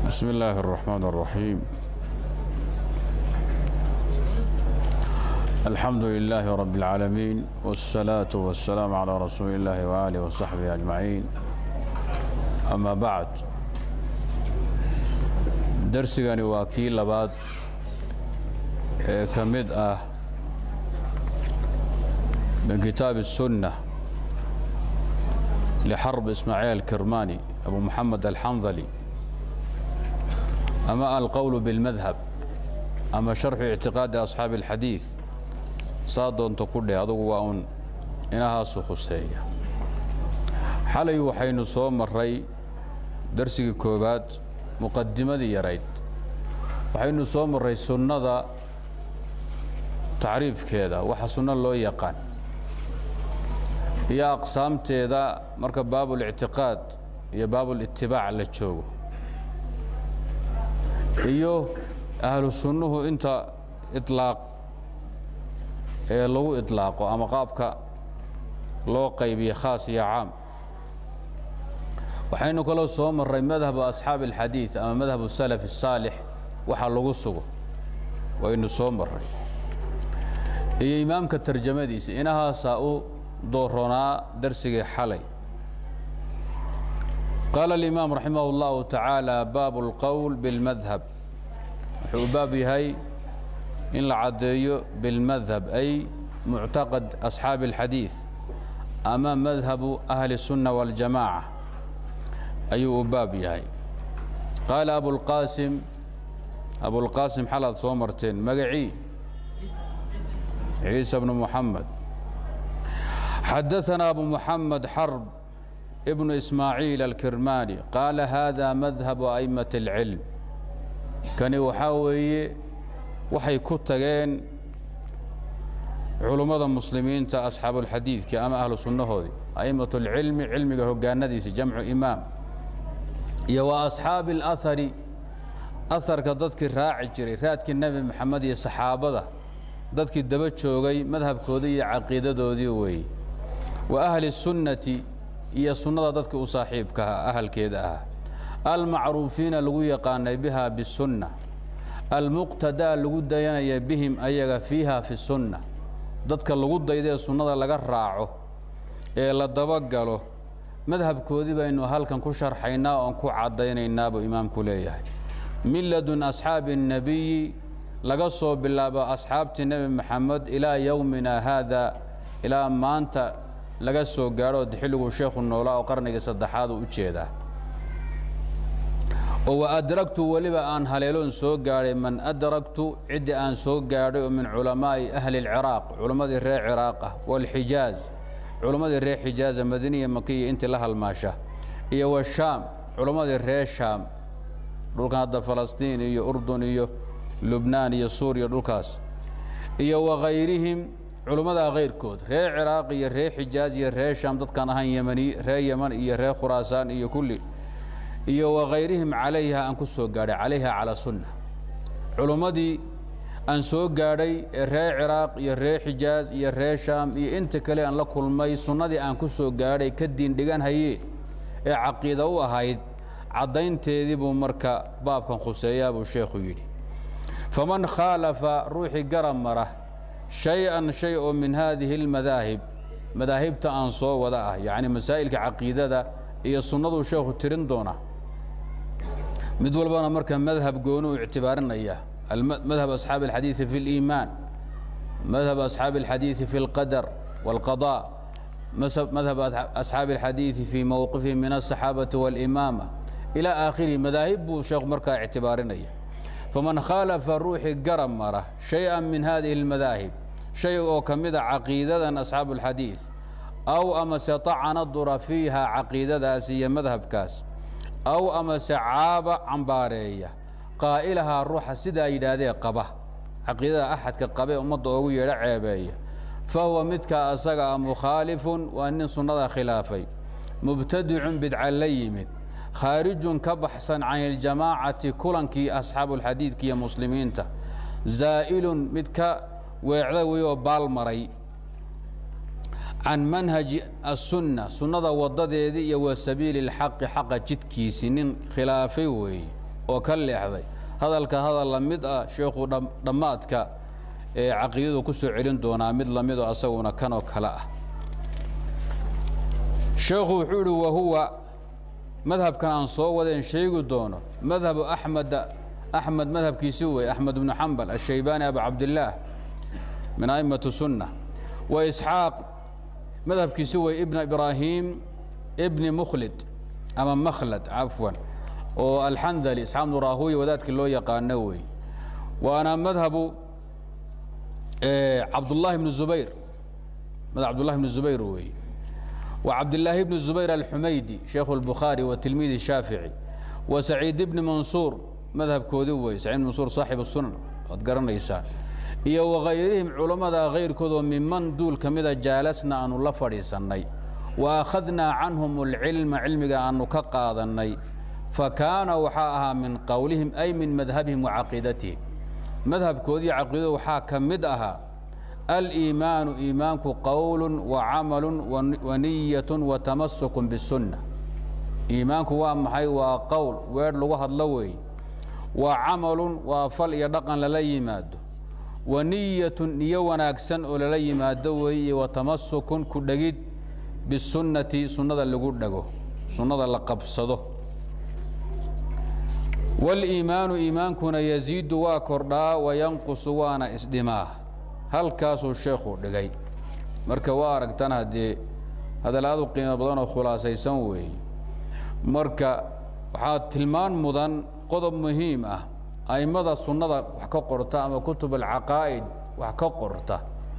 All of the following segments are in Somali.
بسم الله الرحمن الرحيم الحمد لله رب العالمين والصلاة والسلام على رسول الله وآله وصحبه أجمعين أما بعد درسigani waa kii labaad ee ka mid ah min kitaab السنة لxرب إسماعيل الكرماني أبو محمد الحنظلي أما القول بالمذهب أما شرح اعتقاد أصحاab الحadيiث saa doonto ku dheh adugu waa un inahaasu khuseeya xalay waxaynu soo maray darsigii koowaad muqadimadii yarayd waxaynu soo maray sunnada tacriifkeeda waxa sunno loo yaqaan iyo aqsaamteeda marka baabulictiqaad iyo baabulitibaac la joogo iyo ahlu sunnuhu inta ilaaq ee lagu iطlaaqo ama qaabka loo qaybiye khaas iyo caam waxaynu kaloo soo maray madhabu asxaabi اlxadiiث ama madhabu salaf الsaalix waxa lagu sugo waynu soo maray iyo imaamka tarjamadiisa inahaasaa u dooronaa darsigii xalay qaala اlimaam raximah اllahu taعaalى baab اlqowl bاlmadhab wuxuu u baab yahay in la caddeeyo bilmadhab ay muctaqad asxaabi اlxadiiث ama madhabu ahli الsunna waاljamaaca ayuu u baab yahay qaala abulqaasim abulqaasim xalaad soo marteen magacii ciisa bnu muxamed xadaثana abu muxamed xarb ibnu ismaaciil alkirmaani qaala hada madhabu a'imaة اlcilm kani waxaa weeye waxay ku tageen culummada muslimiinta asxaabuulxadiidka ama ahlu sunnahoodii a'immat اlcilmi cilmiga hogaanadiisa jamcu imaam iyo wa asxaabi اlahari aharka dadkii raaci jiray raadkii nebi moxamed iyo saxaabada dadkii daba joogay madhabkoodii iyo caqiidadoodii weeye wa ahli sunnati iyo sunnada dadka u saaxiibkaha ahalkeeda ahaa almacruufiina lagu yaqaanay biha bisunna almuqtadaa lagu dayanaya bihim ayaga fiiha fi sunna dadka lagu dayda ee sunnada laga raaco ee la dabagalo madhabkoodii baynu halkan ku sharxaynaa oon ku caddaynaynaa buu imaamku leeyahay min ladun asxaabi الnabiyi laga soo bilaabo asxaabtii nebi moxamed ilaa yowmina haada ilaa maanta laga soo gaadho xilliguu sheekhu noolaa oo qarnigii saddexaad uu u jeedaa oo wa adragtu weliba aan haleeloon soo gaadhay man adragtu ciddii aan soo gaadhay oo min culamaa'i ahli اlciraaq culammadii reer ciraaq ah wاlxijaaz culammadii reer xijaaza madiniya makiya intii la halmaasha iyo washaam culammadii reer shaam dhulkan hadda falastiin iyo urdun iyo lubnaan iyo suuriya dhulkaas iyo wakayrihim culammadaa kayrkood reer ciraaq iyo reer xijaaz iyo reer shaam dadkaan ahaan ymani reer yeman iyo reer khuraasaan iyo kulli iyo wakayrihim calayha aan ku soo gaadhay calayha calaa sunna culummadii aan soo gaadhay ee reer ciraaq iyo reer xijaaz iyo reer shaam iyo inta kale aan la kulmay sunnadii aan ku soo gaadhay ka diindhigan hayee ee caqiida u ahayd caddaynteedii buu marka baabkan khuseeyaa buu sheekhu yidhi faman khaalafa ruuxii garab mara shay-an shay oo min haadihi اlmadaahib madaahibta aan soo wada ah yacni masaa'ilka caqiidada iyo sunnaduu sheekhu tirin doona mid walbana marka madhab gooni u ictibaarinaya madhab asxaabi اlxadiiثi fi اliimaan madhab asxaabi اlxadiiثi fi اlqadar wاlqaضاء madhab asxaabi اlxadiiثi fi mowqifihi min الصaxaabati wاlimaama ilى aakhirihi madaahib buu sheekhu markaa ictibaarinaya faman khaalafa ruuxii garab mara shay-an min hadihi اlmadaahib shay oo ka mida caqiidadan asxaabu اlxadiiث aw amase طacana dura fiiha caqiidadaas iyo madhabkaas aw amase caaba cambaareeya qaa'ilahaa ruuxa sidaa yidhaahdee qaba caqiidada axadka qabe ummadda oogu yeedho ceebeeya fa huwa midkaa asaga a mukhaalifun waa nin sunnada khilaafay mubtadicun bidca la yimid khaarijun ka baxsan can iljamaacati kulankii asxaabuulxadiidka iyo muslimiinta zaa'ilun mid ka weecda wey oo baal maray can manhaji aلsunna sunnada wadadeedii iyo wa sabiili اlxaqi xaqa jidkiisii nin khilaafay weeye oo ka leexday hadalka hadal la mid ah sheekhu dhammaadka ee caqiidadu ku soo celin doonaa mid la midoo asaguna kanoo kale ah sheekhu wuxuu idhi wahuwa madhabkan aan soo wadeen sheegi doono madhabu axmeda axmed madhabkiisi wey axmed bnu xambal ashaybaani abu cabdillaah min a'immati sunna wa isxaaq madhabkiisi wey ibna ibraahim ibni mukhlid ama makhlad cafwan oo alxandali isxaaq bnu raahuya wadaadkii loo yaqaano wey waana madhabu cabdullahi bnu zubayr madhab cabdullahi bnu zubayr wey وعبد الله بن الزبير الحميدي شيخ البخاري وتلميذ الشافعي وسعيد بن منصور مذهب كودوي سعيد بن منصور صاحب السنن وتقرن إيسان iyo وغayrihim culamada غayrkoodo miman duul ka mida jaalasna aanu la fadhiisannay وأkhadnaa canhum الcilma cilmiga aanu ka qaadannay fakaana waxaa ahaa min qowlihim ay min madhabihim وacaqiidatihim madhabkoodii caqiidada waxaa ka mid ahaa aliimaanu iimaanku qowlu wacamalu waniyat watamasuk bisunna iimaanku waa maxay waa qowl weedh lagu hadlo weeye waa camalun waa fal iyo dhaqan lala yimaado waniyatun niyo wanaagsan oo lala yimaado weeye watamasukun ku dhegid bisunnati sunnada lagu dhego sunnada la qabsado waliimaanu iimaankuna yaziidu waa kordhaa wayanqusu waana isdhimaa halkaasuu sheekhu dhigay marka waa aragtan haddee hadal aad u qiimo badan oo khulaasaysan weeye marka waxaa tilmaan mudan qodob muhiim ah a'immada sunnada wax ka qorta ama kutub alcaqaa'id wax ka qorta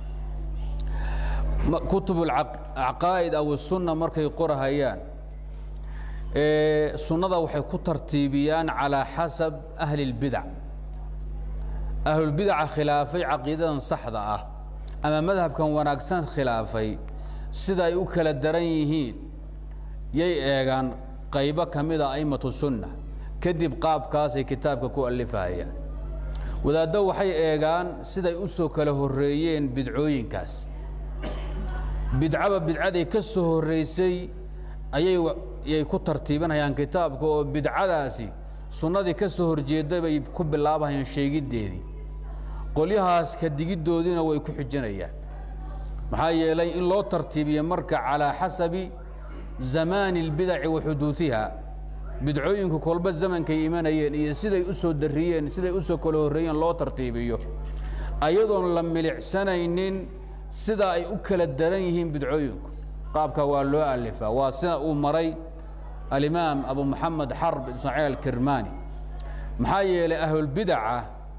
kutub alcaqaa'id aw sunna markay qorahayaan sunnada waxay ku tartiibiyaan calaa xasab ahli اlbidac ahlulbidaca khilaafay caqiidadan saxda ah ama madhabkan wanaagsan khilaafay sida ay u kala daran yihiin yay eegaan qaybo ka mida a'immatu sunna kadib qaabkaasay kitaabka ku allifahayaan wadaaddo waxay eegaan siday u soo kala horreeyeen bidcooyinkaas bidcaba bidcaday ka soo horraysay ayay yay ku tartiibinayaan kitaabka oo bidcadaasi sunnadii ka soo horjeedday bay ku bilaabahayaan sheegiddeedii qolyahaas ka digiddoodiina way ku xijinayaan maxaa yeelay in loo tartiibiyo marka calaa xasabi zamaani اlbidaci wa xuduudiha bidcooyinku kolba zamankay imanayeen iyo siday u soo darriyeen siday u soo kala horreeyeen loo tartiibiyo ayadoon la milicsanaynin sida ay u kala daran yihiin bidcooyinku qaabka waa loo alifaa waa sida uu maray alimaam abu moxamed xarb ismaaciil alkirmani maxaa yeelay ahlulbidaca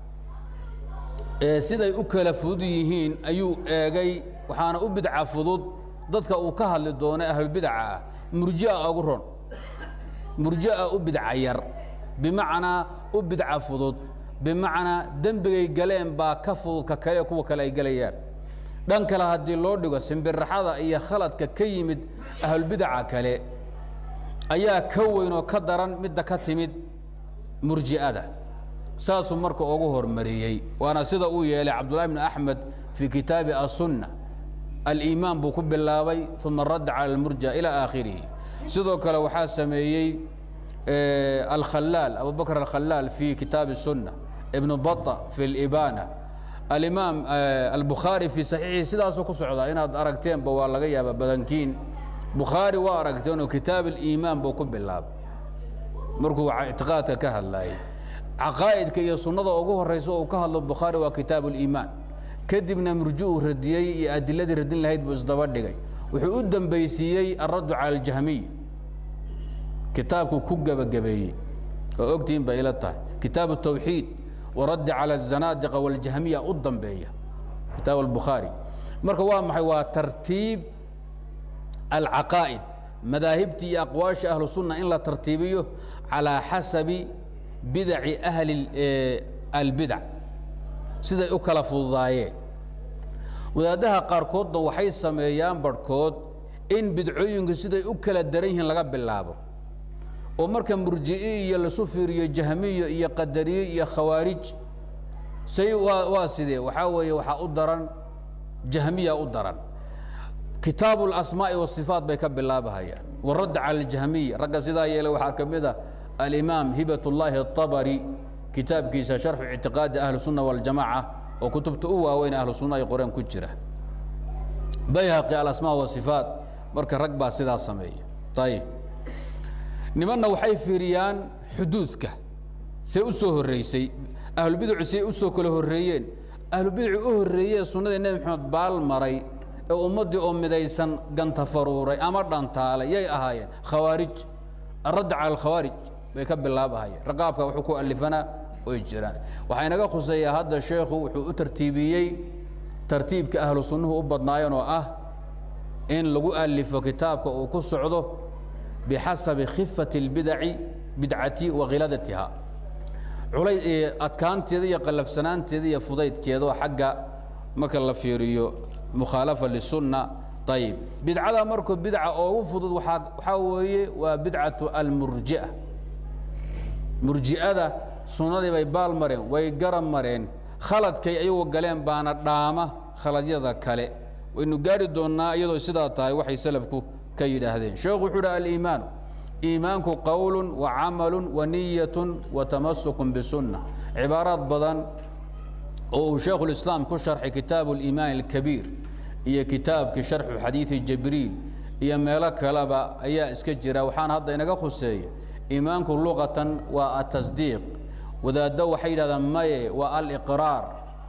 ee siday u kala fudud yihiin ayuu eegay waxaana u bidca fudud dadka uu ka hadli doonay ahlulbidaca ah murjia ugu ron murjia u bidca yar bimacnaa u bidca fudud bimacnaa dembigay galeen baa ka fudud ka kale kuwa kale ay gelayaan dhan kale haddii loo dhigo simbiraxada iyo khaladka ka yimid ahlulbidaca kale ayaa ka weyn oo ka daran midda ka timid murji'ada saasuu marka ugu hormariyey waana sida uu yeelay cabdullahi bn axmed fii kitaabi asunna aliimaan buu ku bilaabay uma radda cala almurja ilى aakhirihi sidoo kale waxaa sameeyey alkhalaal abu bakr alkhalaal fi kitaabi الsunna ibnu baطa fi اlibana alimaam albukhaari fii saxiixi sidaasuu ku socdaa inaad aragteenba waa laga yaaba badankiin bukhaari waa aragteen oo kitaab aliimaan buu ku bilaabay markuu ictiqaadka ka hadlayay caqaa'idka iyo sunnada ugu horraysa oo uu ka hadlo bukhaari waa kitaabu اliimaan kadibna murji uu radiyey iyo adiladii radin lahayd buu isdaba dhigay wuxuu u dembaysiiyey alraddu cala aljahmiy kitaabkuu ku gebagabeeyey oo ogtihiin bay ila tahay kitaabu tawxiid waraddi cala azanaadiqa waljahmiya u dambeeya kitaab albukhaari marka waa maxay waa tartiib alcaqaa'id madaahibtii iyo aqwaasha ahlu sunna in la tartiibiyo calaa xasabi bidaci ahli albidac siday u kala fududaayeen wadaaddaha qaarkoodna waxay sameeyaan barhkood in bidcooyinku siday u kala daran yihiin laga bilaabo oo marka murji'i iyo lasu fiiriyo jahmiyo iyo qadariye iyo khawaarij say waa waa sidee waxaa weeye waxaa u daran jahmiya u daran kitaabu اlasmaa'i wasifaat bay ka bilaabahayaan waradd cala aljahmiya ragga sidaa yeelay waxaa ka mid a alimaam hibat ullaahi atabari kitaabkiisa sharxu ictiqaadi ahli sunna waljamaca oo kutubta u waaweyn ahlu sunna ay qoreen ku jira bayhaqi alasmaa wasifaat marka rag baa sidaa sameeya ayib nimanna waxay fiiriyaan xuduudka see u soo horreysay ahlubidacu see u soo kala horreeyeen ahlubidacu u horreeyee sunnadii nebi maxamed baal maray ee ummaddii oo midaysan ganta faruuray ama dhantaalay yay ahaayeen khawaarij aradda cala alkhawaarij bay ka bilaabahayeen raqaabka wuxuu ku alifanaa oy jiraan waxaa inaga khuseeyaa hadda sheekhu wuxuu u tartiibiyey tartiibka ahlu sunnuhu u badnaayeen oo ah in lagu alifo kitaabka uu ku socdo bixasabi khifati اlbidaci bidcati wa khiladatiha culay adkaanteeda iyo qallafsanaanteeda iyo fudaydkeedaoo xagga marka la fiiriyo mukhaalafa lisunna ayib bidcada markuu bidca oogu fudud waaa waxaa weeye waa bidcatu almurji'a murji'ada sunnadii bay baal mareen way garab mareen khaladkay ayagu galeen baana dhaama khaladyada kale waynu gaari doonnaa iyadoo sidaa tahay waxay salafku ka yidhaahdeen sheekhu wuxuu uhi aliimaanu iimaanku qowlu wa camalu wa niyatu wa tamasukun bisunna cibaaraad badan oo uu sheekhulislaam ku sharxay kitaabu aliimaan alkabiir iyo kitaabkii sharxu xadiidi jibriil iyo meelo kaleba ayaa iska jira waxaana hadda inaga khuseeya iimaanku luqatan waa atasdiiq wadaaddo waxay yidhahdaan maye waa aliqraar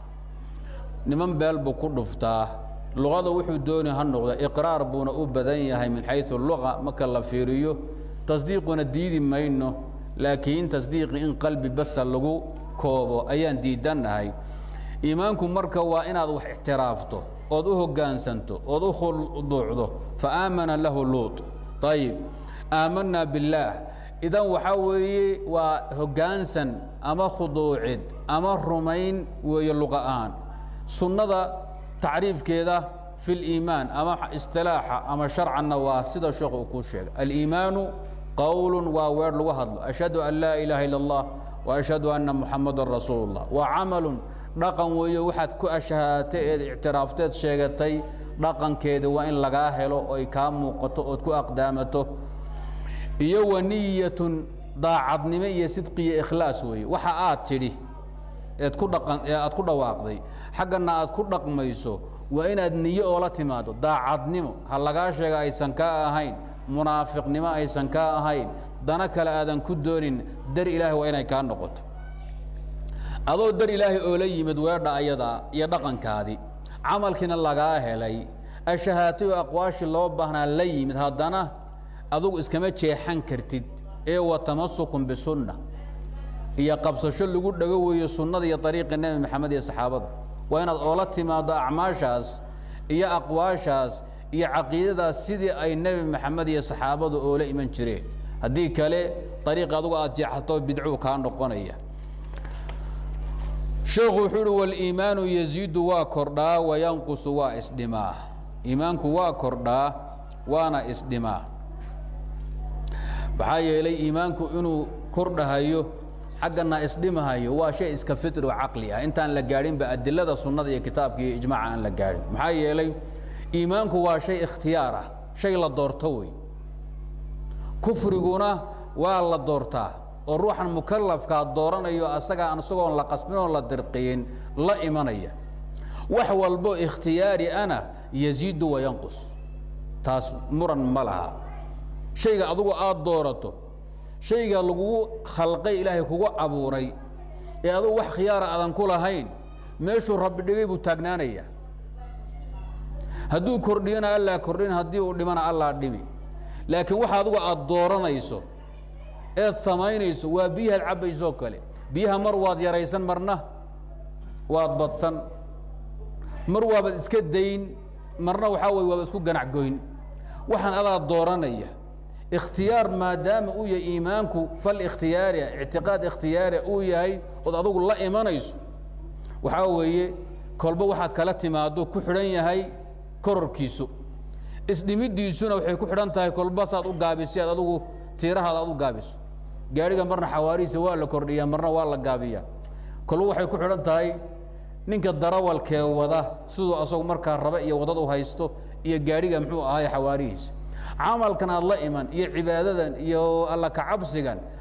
niman beel buu ku dhuftaa luqada wuxuu dooni ha noqda iqraar buuna u badan yahay min xayu luqa marka la fiiriyo tasdiiquna diidi mayno laakiin tasdiiqi in qalbi basa lagu koobo ayaan diidannahay iimaanku marka waa inaad wax ictiraafto ood u hoggaansanto ood u khuduucdo fa aamana lahu luut ayib aamanaa billaah idan waxaa weeye waa hoggaansan ama khuduucid ama rumayn weeye luqa'aan sunnada tacriifkeeda fi liimaan ama istilaaxa ama sharcanna waa sida sheekhu uu kuu sheegay aliimaanu qowlu waa weer lagu hadlo ashhadu an laa ilaaha illa allah wa ashhadu anna muxamadan rasuulu llah waa camalun dhaqan weeye waxaad ku ashhaatay eed ictiraafteed sheegatay dhaqankeeda waa in lagaa helo oy kaa muuqato ood ku aqdaamato iyo wa niyatun daacadnimo iyo sidqiyo ikhlaas weeye waxa aad tidhi eed ku dhaqan ee aad ku dhawaaqday xaggana aad ku dhaqmayso waa inaad niyo oola timaado daacadnimo ha lagaa sheega aysan kaa ahayn munaafiqnimo aysan kaa ahayn dana kale aadan ku doonin dar ilaahay waa inay kaa noqoto adoo dar ilaahay oo la yimid weedha ayadaa iyo dhaqankaadii camalkiina lagaa helay ashahaatay oo aqwaashii loo baahnaa la yimid haddana adugu iskama jeexan kartid ee wa tamasukun bisunna iyo qabsasho lagu dhago weeyo sunnada iyo ariiqi nebi maxamed iyo saxaabada waa inaad oola timaado acmaashaas iyo aqwaashaas iyo caqiidadaas sidii ay nebi maxamed iyo saxaabadu oola iman jireen haddii kale ariiq adugu aad jeexato bidcuu kaa noqonaya sheekhu wuxuu uhi waliimaanu yaziidu waa kordhaa wayanqusu waa isdhimaa iimaanku waa kordhaa waana isdhimaa maxaa yeelay iimaanku inuu kordhahayo xaggana isdhimahayo waa shay iska fitri oo caqli ah intaan la gaadhinba adilada sunnada iyo kitaabka iyo ijmaaca aan la gaadhin maxaa yeelay iimaanku waa shay ikhtiyaar ah shay la doorto wey kufriguna waa la doortaa oo ruuxan mukalafkaa dooranayo asagaa isagoon la qasbin oon la dirqiyin la imanaya wax walbo ikhtiyaari ana yaziidu wayanqus taas muran ma laha shayga adugu aada doorato shayga lagugu khalqay ilaahay kugu abuuray ee adugu wax khiyaara aadan ku lahayn meeshuu rabbi dhigay buu taagnaanaya hadduu kordhiyana allaa kordhin haddii uu dhimana allaa dhimi laakiin waxa adugu aada dooranayso eed samaynayso waa biyahaad cabbaysoo kale biyaha mar waad yaraysan marna waad badsan mar waabaad iska dayn marna waxaa weye waaba isku ganacgoyn waxaan adaa dooranaya ikhtiyaar maadaama uu yahay iimaanku fal ikhtiyaariah ictiqaad ikhtiyaariah uu yahay ood adugu la imanayso waxaa weeye kolba waxaad kala timaado ku xidhan yahay kororkiisu isdhimiddiisuna waxay ku xidhan tahay kolba saad u gaabiso aad adugu tiirahaada aad u gaabiso gaadhiga marna xawaarihiisa waa la kordhiyaa marna waa la gaabiyaa kolba waxay ku xidhan tahay ninka darawalkee wada siduu asagu markaa raba iyo waddad u haysto iyo gaadhiga muxuu ahaay xawaarihiisa camalkan aad la iman iyo cibaadadan iyo alla kacabsigan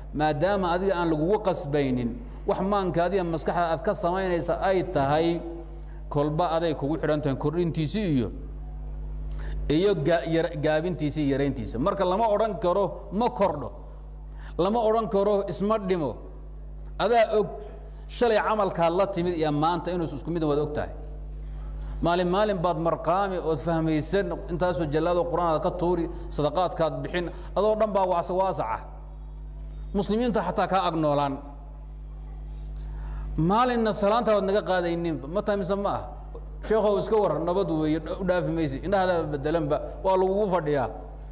maadaama adiga aan lagugu qasbaynin wax maanka adiga maskaxda aad ka samaynaysa ay tahay kolba aday kugu xidhan tahay kordhintiisii iyo iyo gaabintiisa iyo yarayntiisa marka lama odhan karo ma kordho lama odhan karo isma dhimo adaa og shalay camalkaad la timid iyo maanta inuus isku midan waad og tahay maalin maalin baad marqaami ood fahmaysan intaasoo jallaado qur-aanaad ka tuuri sadaqaadkaad bixin adoo dhan baa waasa waasaca muslimiinta xataa kaa agnoolaan maalinna salaanta waad naga qaadayninba ma tahay mise ma ah sheekhow iska war nabad weeye u dhaafi maysi indhahadaaba bedelanba waa lagugu fadhiyaa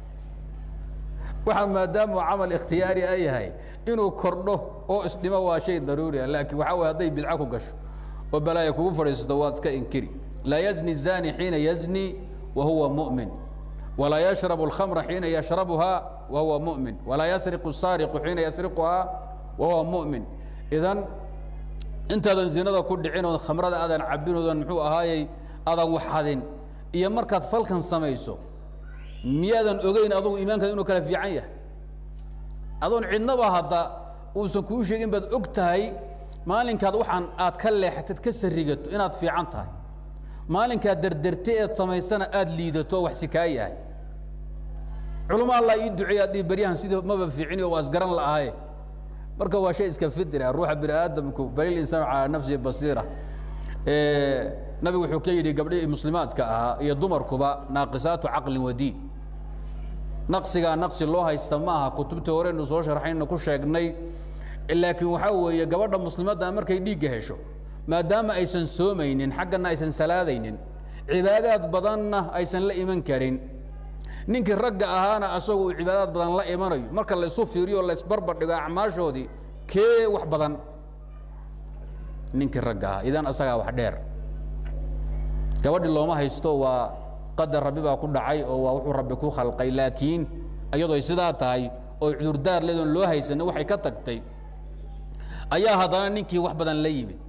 waxaa maadaama camal ikhtiyaari a yahay inuu kordho oo isdhimo waa shay daruuri ah laakiin waxaa way hadday bidco ku gasho oo balaaya kugu fadhiisato waad iska inkiri laa yazni الzani xiina yazni wa huwa muؤmin walaa yashrabu اlkhamra xiina yashrabuhaa wa huwa muؤmin walaa yasriqu الsaariqu xiina yasriquhaa wa huwa muؤmin idan intaadan zinada ku dhicin ood khamrada aadan cabin oodan muxuu ahaayey aadan waxadin iyo markaad falkan samayso miyaadan ogeyn adugu iimaankaada inuu kala fiican yahay adoon cidnaba hadda uusan kuu sheegin baad og tahay maalinkaad waxaan aad ka leexatad ka sarigato inaad fiican tahay maalinkaad derderte eed samaysana aada liidato oo wax si kaa yahay culamo allah ii duceeya adii beryahan sidii maba fiicini oo waa isgaran la'ahaye marka waa shay iska fidri ah ruuxa bini aadamku balil insaan calaa nafsihi basiira nabigu wuxuu ka yidhi gabdhihii muslimaadka ahaa iyo dumarkuba naaqisaatu caqlin wa diin naqsigaa naqsi loo haysta ma aha kutubtii horeynu soo sharxaynu ku sheegnay laakiin waxaa weeye gabadha muslimadda markay dhiigga hesho maadaama aysan soomaynin xaggana aysan salaadaynin cibaadaad badanna aysan la iman karin ninkii ragga ahaana asagu uu cibaadaad badan la imanayo marka laysu fiiriyo laysbarbar dhigo acmaashoodii kee wax badan ninkii ragga ahaa idan asagaa wax dheer gabadhi looma haysto waa qadar rabbi baa ku dhacay oo waa wuxuu rabbi ku khalqay laakiin iyadoo sidaa tahay oo cudurdaar leedoon loo haysanin waxay ka tagtay ayaa haddana ninkii wax badan la yimid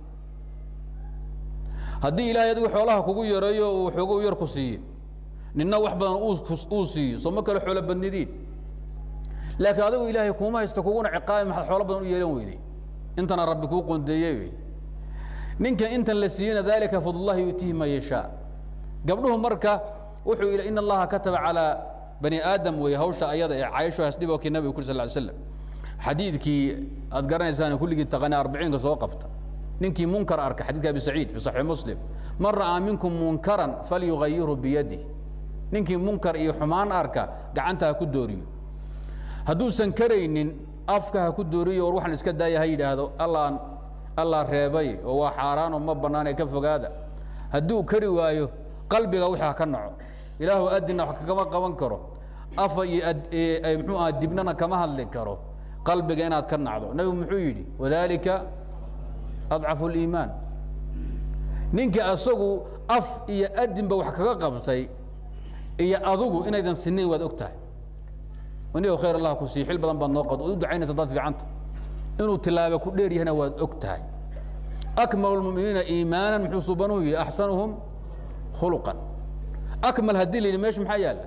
haddii ilaahay adigu xoolaha kugu yareeyo uu xoogo yar ku siiyo ninna wax badan uu siiyo soo ma kale xoolo badnidiin laakiin adigu ilaahay kuuma haysto kuguna ciqaabi maxaad xoolo badan u yeelan weyday intana rabbi kuu qondeeyey wey ninka intan la siiyena dalika fadlullahi yuutiihi man yashaa gabdhuhu marka wuxuu in allaha kataba calaa bani aadam wey hawsha ayada ee caysho hasdhiboo kii nabiga kuri sal ly slam xadiidkii aad garanaysaan kulligii taqani arbiciinka soo qabta ninkii munkar arka xadidka abi saciid fi saxiix muslim man ra'aa minkum munkaran falyugayirhu biyadih ninkii munkar iyo xumaan arka gacanta ha ku dooriyo hadduusan karaynin afka ha ku dooriyo war waxaan iska daaya ha yidhaahdo allaan allah reebay oo waa xaaraanoo ma bannaanee ka fogaada hadduu kari waayo qalbiga wixii ha ka naco ilaahu adina wax kagama qaban karo afa iyo muxuu aha dibnana kama hadli karo qalbiga inaad ka nacdo nebigu muxuu yidhi wadalika adcafu اliimaan ninkii asagu af iyo adinba wax kaga qabtay iyo adugu inaydan sinayn waad og tahay anigo khayr allah ku sii xil badan baad noo qad u ducaynaysa dad fiicanta inuu tilaaba ku dheer yahana waad og tahay akmalu اlmuminiina iimaana muxuu subanuu yidhi axsanuhum khuluqan akmal haddii la yidhi meesha maxaa yaalla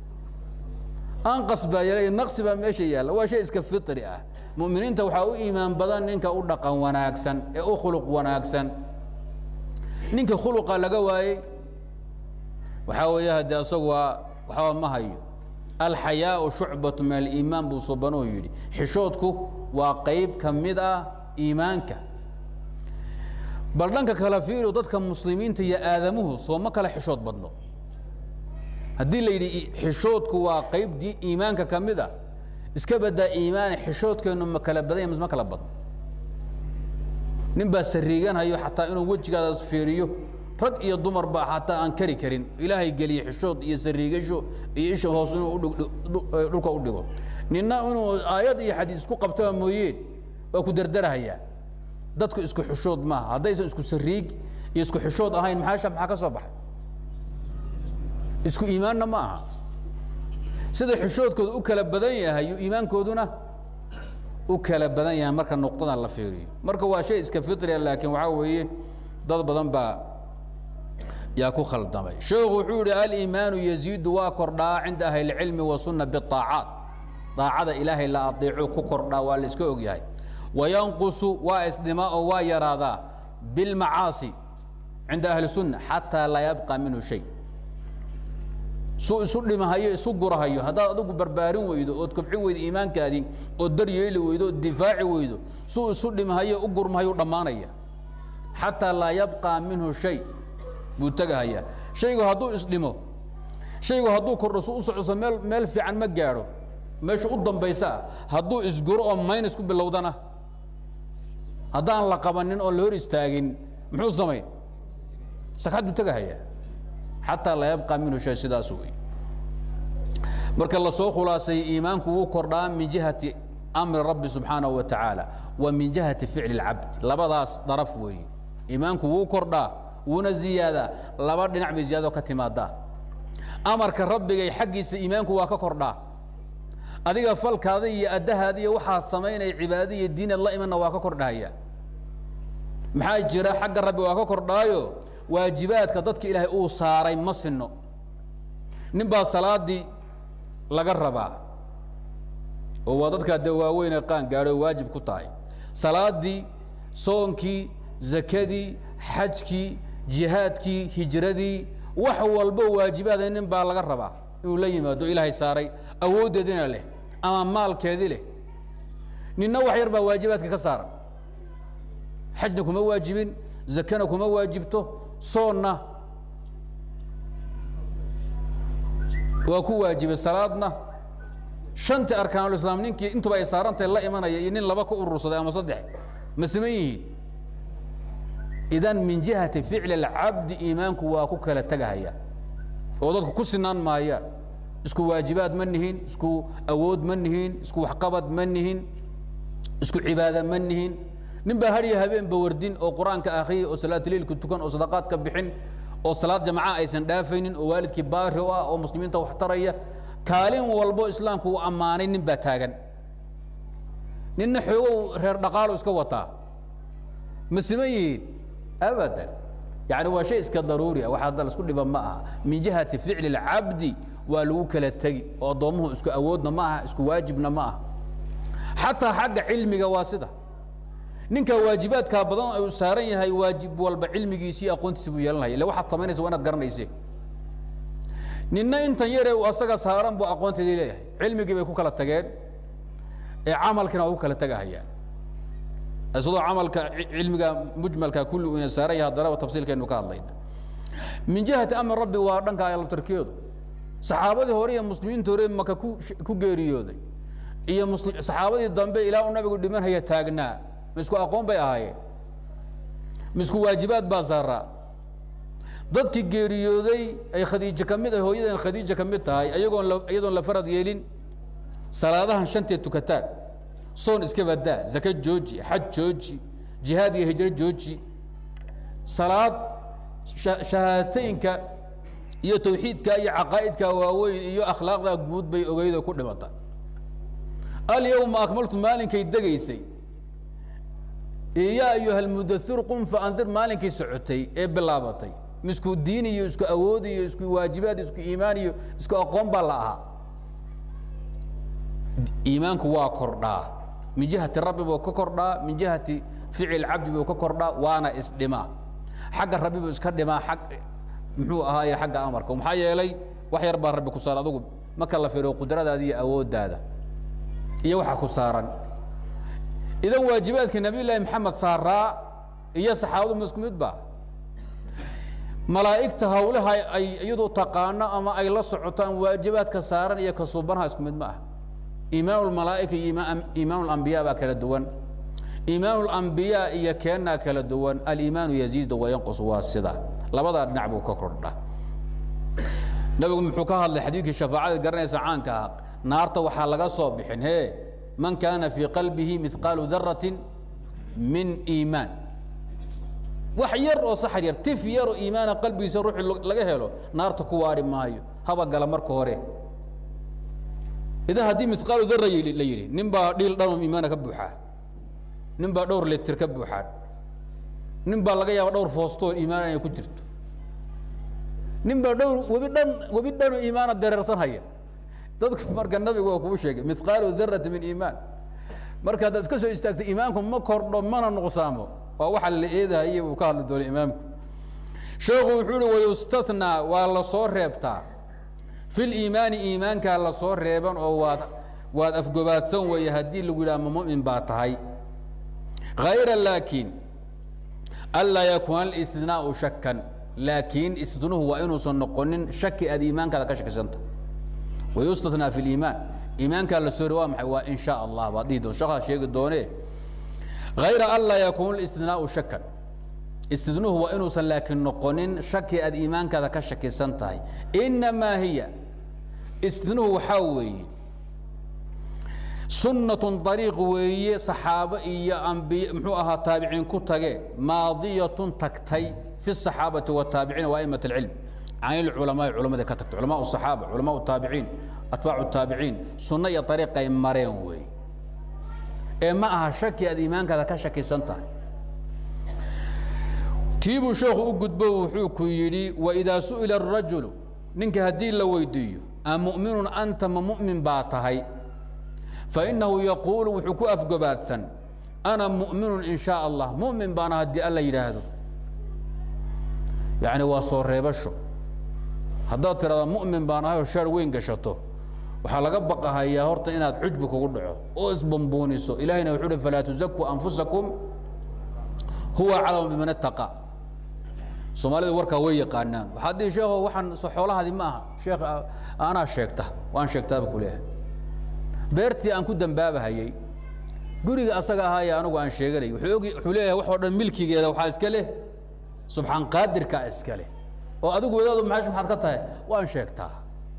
anqas baa yaala naqsi baa meesha yaalla waa shay iska fitri ah muminiinta waxaa u iimaan badan ninka u dhaqan wanaagsan ee u khuluq wanaagsan ninka khuluqa laga waayey waxaa weeye haddee asagu waa waxba ma hayo alxayaau shucbatu min aliimaan buu subanuu yidhi xishoodku waa qayb ka mid ah iimaanka bal dhanka kala fiiriyo dadka muslimiinta iyo aadamuhu sooma kale xishood badno haddii la yidhi xishoodku waa qayb di iimaanka ka mid a iska badaa iimaane xishoodkeennu ma kala badan ya mise ma kala badno nin baa sariiganhayo xataa inuu wejigaadaas fiiriyo rag iyo dumarba xataa aan kari karin ilaahay geliye xishood iyo sariigasho iyo isha hoos inuu dhulka u dhigo ninna inuu aayad iyo xadiis isku qabtaba mooyeen waa ku dardarahayaa dadku isku xishood maaha haddaysan isku sariig iyo isku xishood ahayn maxaa maxaa ka soo baxay isku iimaanna ma aha sida xishoodkooda u kala badan yahay yu iimaankooduna u kala badan yahay marka nuqdadan la fiiriyo marka waa shay iska fitria laakiin waxaa weeye dad badan baa yaa ku khaldamay sheekhu wuxuu yihi aliimaanu yaziidu waa kordhaa cinda ahli اlcilmi wasunna biطaacaat daacada ilaahay la adeeco ku kordhaa waa la iska ogyahay wayanqusu waa isdhimaa oo waa yaraadaa bilmacaasi cinda ahli sunna xataa laa yabqa minhu shay suu isu dhimahayo isu gurahayo haddaad adigu barbaarin weydo ood kobcin weydo iimaankaadii ood daryeeli weydo ood difaaci weydo suu isu dhimahayo u gurmahayo dhammaanaya xataa laa yabqa minhu shay buu tegahayaa shaygu hadduu isdhimo shaygu hadduu kordho su u socso meel meel fiican ma gaadho meesha u dambaysa ah hadduu isguro oo maynas ku bilowdana haddaan la qabanin oo la hor istaagin muxuu samayn sakxad buu tegahayaa xataa laa yabqa minhu shay sidaas wey marka lasoo khulaasay iimaanku wuu kordhaa min jihati amri rabbi subxaanahu wa tacaala wa min jihati ficli اlcabd labadaas daraf weeye iimaanku wuu kordhaa wuuna ziyaadaa laba dhinac bay ziyaado ka timaadaa amarka rabbigay xaggiisa iimaanku waa ka kordhaa adiga falkaada iyo addahaada iyo waxaad samaynaya cibaada iyo diinaad la imanna waa ka kordhahaya maxaa jira xagga rabbi waa ka kordhaayo waajibaadka dadka ilaahay uu saaray ma sinno nin baa salaadii laga rabaa oo waa dadkaa dee waaweynee qaan gaadho oo waajib ku tahay salaadii soonkii zakadii xajkii jihaadkii hijradii wax walbo waajibaada nin baa laga rabaa inuu la yimaado ilaahay saaray awooddeedina leh ama maalkeedii leh ninna wax yar baa waajibaadka ka saaran xajna kuma waajibin zakana kuma waajibto soonna waa ku waajibay salaadna shantii arkaanulislaam ninkii intuba ay saarantahay la imanaya iyo nin laba ka urursaday ama saddex ma siman yihiin idan min jihati ficli اlcabdi iimaanku waa ku kala tegahaya oo dadku ku sinaan maayaan isku waajibaad ma nihin isku awood ma nihin isku waxqabad ma nihin isku cibaada ma nihin nin baa hadhiya habeenba wardin oo qur-aanka akhriyay oo salaatuleilka tukan oo sadaqaadka bixin oo salaad jamaca aysan dhaafaynin oo waalidkii baari u ah oo muslimiinta wax taraya kaalin walbo islaamku uu ammaanay nin baa taagan ninna xoogow reer dhaqaalo iska wataa ma siman yihiin abadan yani waa shay iska daruuri ah wax hadda la isku dhiba ma aha min jihati ficli اlcabdi waa lagu kala tegi oo addoommuhu isku awoodna ma aha isku waajibna ma aha xataa xagga cilmiga waa sida ninka waajibaadkaa badan uu saaran yahay waajib walba cilmigiisi iyo aqoontiisi buu yeelanaya ille waxaad samaynaysa waa inaad garanayse ninna intan yare uu asaga saaran buu aqoonteedii leeyahay cilmigii bay ku kala tageen ee camalkiina waa ku kala tegahayaan isagoo camalka cilmiga mujmalka kulli uu ina saaran yahay haddana tafsiilkaynu ka hadlayna min jihati amri rabbi waa dhanka alabtarkiyoodu saxaabadii hore iyo muslimiinta hore maka ku ku geeriyooday iyo musli saxaabadii dambe ilaa uu nabigu dhimanhaya taagnaa ma isku aqoon bay ahaayeen ma isku waajibaad baa saaraa dadkii geeriyooday ay khadiijo ka mid ah hooyadan khadiija ka mid tahay ayagoon la iyadoon la farad yeelin salaadahan shanteed tukataan soon iska badaa zaka jooji xaj jooji jihaad iyo hijro jooji salaad shahaataynka iyo tawxiidka iyo caqaa'idka waaweyn iyo akhlaaqda guud bay ogeydoo ku dhimata alyawma akmaltu maalinkay degaysay yaa ayuha almudathir qum faandir maalinkay socotay ee bilaabatay misku diin iyo isku awood iyo isku waajibaad isku iimaan iyo isku aqoon baa la ahaa iimaanku waa kordhaa min jihati rabbi buu ka kordhaa min jihati ficil cabdi buu ka kordhaa waana isdhimaa xagga rabbi buu iska dhimaa ag muxuu ahaaye xagga amarka maxaa yeelay wax yar baa rabbi ku saaran adugu marka la firiyo qudradaada iyo awooddaada iyo waxa ku saaran idan waajibaadka nabiy llaahi maxamed saaraa iyo saxaabadu ma isku mid ba malaa'igta hawlaha ay iyadu taqaano ama ay la socotaan waajibaadka saaran iyo kasuubanaha isku mid ma ah iimaan lmalaa'ika iyo iimaan lambiya baa kala duwan iimaan lambiyaa iyo keennaa kala duwan aliimaanu yaziidu wayanqus waa sida labadaa dhinac buu ka kordha nabigu muxuu ka hadlay xadiidkii shafaacada garanaysa caanka ah naarta waxaa laga soo bixin he man kaana fii qalbihi miqaalu daratin min iimaan wax yar oo saxar yar tif yaroo iimaana qalbigiisa ruuxii laga helo naarta ku waari maayo haba gala marka hore idan haddii miqaalu dara la yidhi nin baa dhiil dhanoo iimaana ka buuxaa nin baa dhowr litir ka buuxaan nin baa laga yaaba dhowr foostoo iimaan inay ku jirto nin baa dhowr webi dhan webi dhanoo iimaana dareersan haya dadku marka nabigu waa kuu sheegay mithqaalu darati min iimaan marka haddaad iska soo istaagto iimaanku ma kordho mana nuqsaamo waa waxa la eedahayay uu ka hadli doono imaamku sheekhu wuxuu uhi wayustathnaa waa la soo reebtaa fi liimaani iimaankaa la soo reeban oo waad waad afgobaadsan weeye haddii lagu yidhaha ma mu'min baa tahay hayra laakiin anlaa yakuuna alistinaau shakan laakiin istidnuhu waa inuusan noqonin shaki aad iimaankaada ka shakisanta wayustathnaa fi liimaan iimaankaa la soo re waa maxay waa in sha allah baad dhihi doon shaqaa sheegi doonee hayra anlaa yakuuna alistinaau shakan istidnuhu waa inuusan laakiin noqonin shaki aad iimaankaada ka shakisan tahay inamaa hiya istidnuhu waxaa weeye sunnatun ariiq weeye saxaabo iyo ambiy muxuu ahaa taabiciin ku tageen maadiyatun tagtay fi الصaxaabati wالtaabiciina وaئmaة اlcilm can ilculamaai culamada ka tagtay culamaء الصaxaaba culamaء الtaabiciin atbaacu الtaabiciin sunno iyo ariiqay mareen weeye ee ma aha shaki aad iimaankaada ka shakisan tahay tiibuu sheekhu u gudbo wuxuu ku yidhi waidaa su'ila الrajulu ninka haddii la weydiiyo a mu'minun anta ma mu'min baa tahay fainahu yaquulu wuxuu ku afgobaadsan ana mu'minun in shaa allah mu'min baana haddii alla yidhaahdo yacni waa soo reebasho haddaad tidhahda mu'min baan ahay oo shaar weyn gashato waxaa laga baqahayaa horta inaad cujbi kugu dhaco oo isbambuuniso ilahayna wuxuu uhi falaa tuzakuu anfusakum huwa aclamu biman ittaqa soomaalidu warkaa way yaqaanaan waxaad dhihi sheekho waxaan xoolahaadi ma aha sheekh anaa sheegta waan sheegtaaba ku leeyahay beertii aan ku dambaabahayey guriga asaga ahaaye anigu aan sheeganay wuxuu og wuxuu leeyahay waxoo dhan milkigeeda waxaa iska leh subxaan qaadirkaa iska leh oo adigu wadaadu maxash maxaad ka tahay waan sheegtaa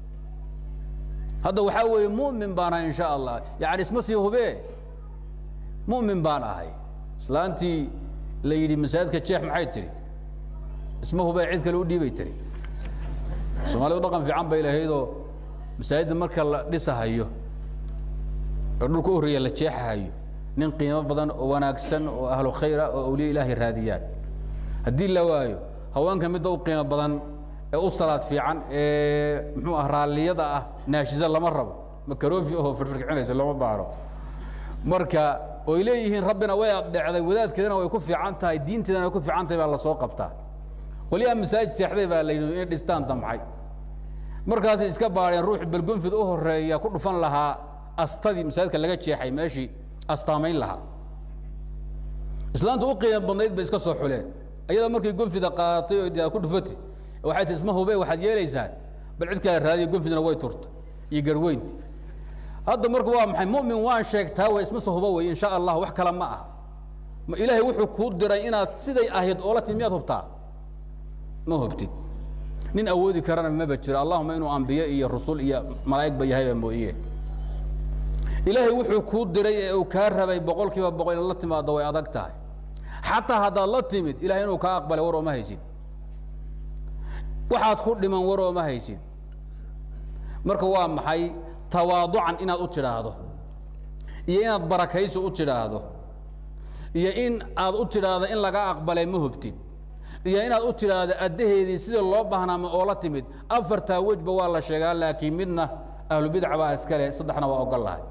hadda waxaa weeye mu'min baan ahay in sha allah yacni isma sii hubee mu'min baan ahay islaantii la yidhi masaajidka jeex maxay tidhi isma hubee cid kale u dhiibay tiri soomaalidu dhaqan fiican bay lahaydoo masaajidda marka la dhisahayo oo dhulka u horreeya la jeexahayo nin qiimo badan oo wanaagsan oo ahlu khayra oo awliya ilaahay raadiyaan haddii la waayo haweenka midda u qiimo badan ee u salaad fiican ee muxuu ah raalliyada ah naashiza lama rabo makaroofi ahoo firfirkicinaysa looma baaro marka oy leeyihiin rabbina way adhecday wadaadkeedana way ku fiican tahay diinteedana way ku fiican tahay baa lasoo qabtaa qolyaha masaajid jeexday baa la yidhi inay dhistaan damcay markaasay iska baadheen ruux balgonfid u horeeya ku dhufan lahaa astadii masaajidka laga jeexay meeshii astaamayn lahaa islaanta u qiimo badnayd bay iska soo xuleen ayadoo markay gonfida qaadatay oo ku dhufati waxay tii isma hube waxaad yeelaysaan bal cid kale raadiyo gonfidna way turta iyo garweynti hadda marka waa maxay mu'min waan sheegtaa way isma se huba wey in sha allah wax kale ma ah ma ilaahay wuxuu kuu diray inaad siday ahayd oola timi miyaad hubtaa ma hubtid nin awoodi karana maba jiro allahuma inuu ambiye iyo rusul iyo malaa'igba yahayba mooye ilaahay wuxuu kuu diray ee uu kaa rabay boqol kiiba boqol inaad la timaado way adag tahay xataa haddaad la timid ilahay inuu kaa aqbalay war ooma haysid waxaad ku dhiman war ooma haysid marka waa maxay tawaaducan inaad u tidhaahdo iyo inaad barakaysi u tidhaahdo iyo in aad u tidhaahdo in laga aqbalay ma hubtid iyo inaad u tidhaahdo addaheedii sidii loo baahnaama oo la timid afartaa wejba waa la sheegaa laakiin midna ahlubidca baa iskale saddexna waa ogol lahay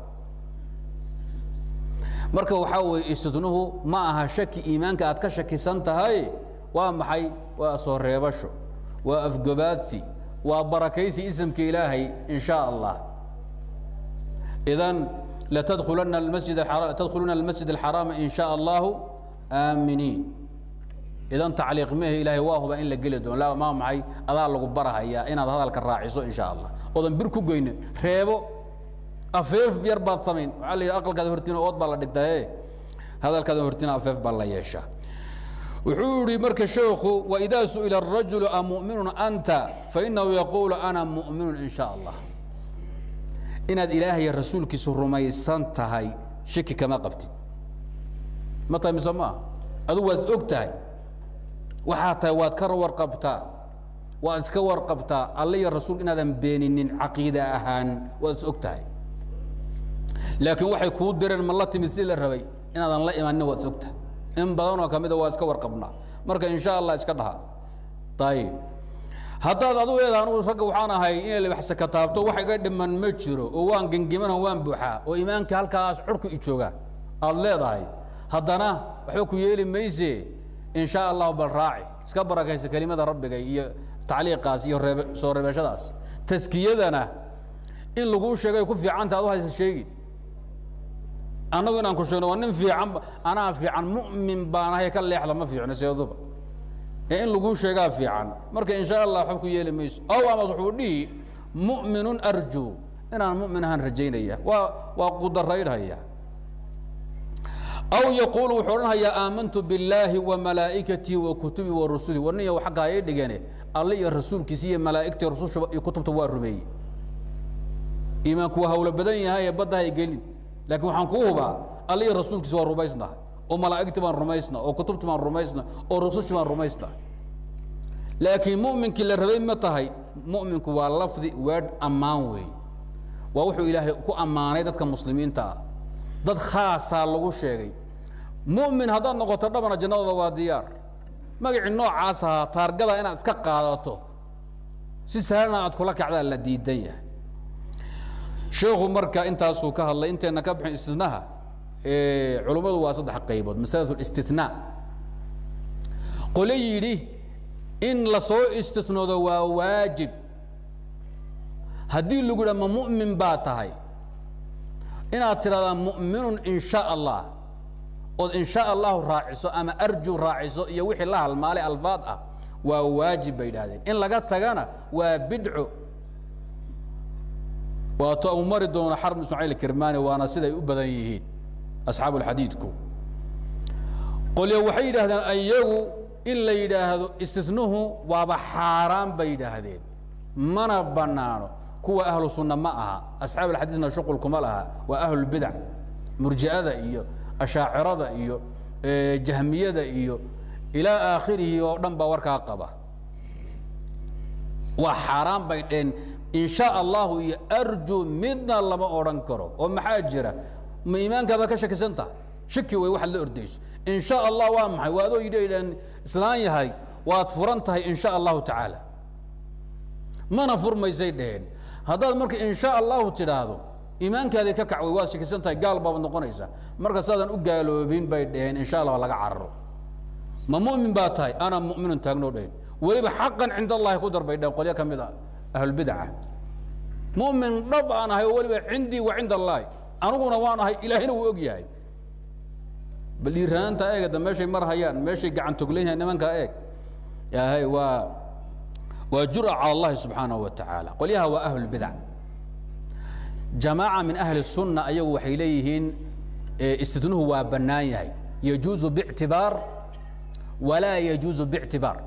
marka waxaa weeye istidnuhu ma aha shaki iimaanka aad ka shakisan tahay waa maxay waa soo reebasho waa afgobaadsi waa barakaysi isamka ilaahay in sha allah idan latadkhulana masjid tadkhuluna almasjid alxaraama in sha allahu aaminiin idan tacliiq mehe ilaahay waa huba in la geli doono la maa maxay adaa lagu barahayaa inaad hadalka raaciso in sha allah oodan bir ku goynin reebo afeef yar baad samayn waxaa la yidhi aqalkaada hortiina ood baa la dhigtaye hadalkaada hortiina afeef baa la yeeshaa wuxuu yihi marka sheekhu waidaa su'ila الrajulu a muؤminun anta fainahu yaquulu ana muؤminun in sha allah inaad ilaahay rasuulkiisu rumaysan tahay shaki kama qabtid ma tahay mise maaha adugu waad is og tahay waxaa tahay waad ka warqabtaa waad iska warqabtaa alle iyo rasuulka inaadan beeninin caqiida ahaan waad is og tahay laakiin waxay kuu direen ma la timid sidii la rabay inaadan la imanin waad is og tahay in badanoo ka mida waa iska warqabnaa marka in sha allah iska dhaha ayib haddaad adu leedaha anugu ragga waxaan ahay inay libaxse ka taabto wax iga dhiman ma jiro oo waan gengimana waan buuxaa oo iimaanka halkaas curku i jooga aad leedahay haddana waxba ku yeeli mayse in shaa allahu bal raaci iska barakaysa kelimada rabbiga iyo tacliiqaas iyo reebe soo reebashadaas taskiyadana in laguu sheegay ku fiicanta ad u haysa sheegi annagu inaan ku sheegno waa nin fiican anaa fiican mu'min baan ahay ka leexda ma fiicno seeduba ee in laguu sheegaa fiican marka in shaa allah waxba ku yeeli mayso ow amas wuxuu dhihi mu'minun arjuu inaan mu'min ahaan rajaynaya waa waa qudaraydhaya aw yaquulu wuxuu odhanhayaa aamantu billaahi wa malaa'ikatii wa kutubii wa rusulii war niya xagga hay dhigane alle iyo rasuulkiisa iyo malaa'igtii rususha iyo kutubta waa rumeeyey iimaanku waa hawlo badan yahay ee badda hay gelin laakiin waxaan kuu hubaa alle iyo rasuulkiisa waa rumaysnaha oo malaa'igtii baan rumaysna oo kutubtii baan rumaysna oo rusushii baan rumaysna laakiin mu'minkii la rabay ma tahay mu'minku waa lafdi weedh ammaan weey waa wuxuu ilaahay ku ammaanay dadka muslimiinta ah dad khaasaa lagu sheegay mu'min haddaad noqoto dhabana jannadooda waa diyaar magacii noocaas ahaa taargada inaad iska qaadato si sahlana aad kula kacdaa la diidan yahay sheekhu marka intaasuu ka hadlay intayna ka bixin istinaha culummadu waa saddex qaybood masalatu listinaa qole yidhi in lasoo istinoodo waa waajib haddii lagu yidhaha ma mu'min baa tahay inaad tidhahdaa mu'minun in sha allah ood in sha allahu raaciso ama arju raaciso iyo wixii la halmaalay alfaad ah waa waajib bay yidhahdeen in laga tagana waa bidco waato uu mari doono xarb ismaaciil kirmani waana siday u badan yihiin asxaabu alxadiidku qolyo waxay yidhahdeen iyagu in la yidhaahdo istinuhu waaba xaaraan bay yidhaahdeen mana bannaano kuwa ahlu sunna ma aha asxaab alxadiidna shuqul kuma laha waa ahlulbidac murji'ada iyo ashaacirada iyo jahmiyada iyo ilaa aakhirihi oo dhan baa warkaa qaba waa xaaraan bay dheen in sha allahu iyo arju midna lama odhan karo oo maxaa jira ma iimaankaada ka shakisan taha shaki wey waxaad la ordayso in sha allah waa maxay waa adoo yidhi idhaan islaan yahay waad furan tahay in sha allahu tacaala mana furmaysay dheheen haddaad marka in sha allahu tidhaahdo iimaankaadii ka kacway waad shakisan tahay gaal baad noqonaysaa marka saadan u gaaloobin bay dheheen in sha allah laga cararo ma mu'min baa tahay ana mu'minun taagnoo dheheen weliba xaqan cinda allahi ku dar bay dheheen qolyo ka mid a ahlulbidaca mu'min dhab aan ahay oo weliba cindii wa cinda allaahi aniguna waan ahay ilaahina wuu og yahay bal dhiiranaanta eegada meeshay mar hayaan meeshay gacan toglan yahay nimankaa eeg yahay waa waa jura cala allahi subxaanahu wa tacaala qolyaha waa ahlulbidac jamaaca min ahli sunna ayagu waxay leeyihiin istidnuhu waa bannaan yahay yajuuzu bictibaar walaa yajuuzu bictibaar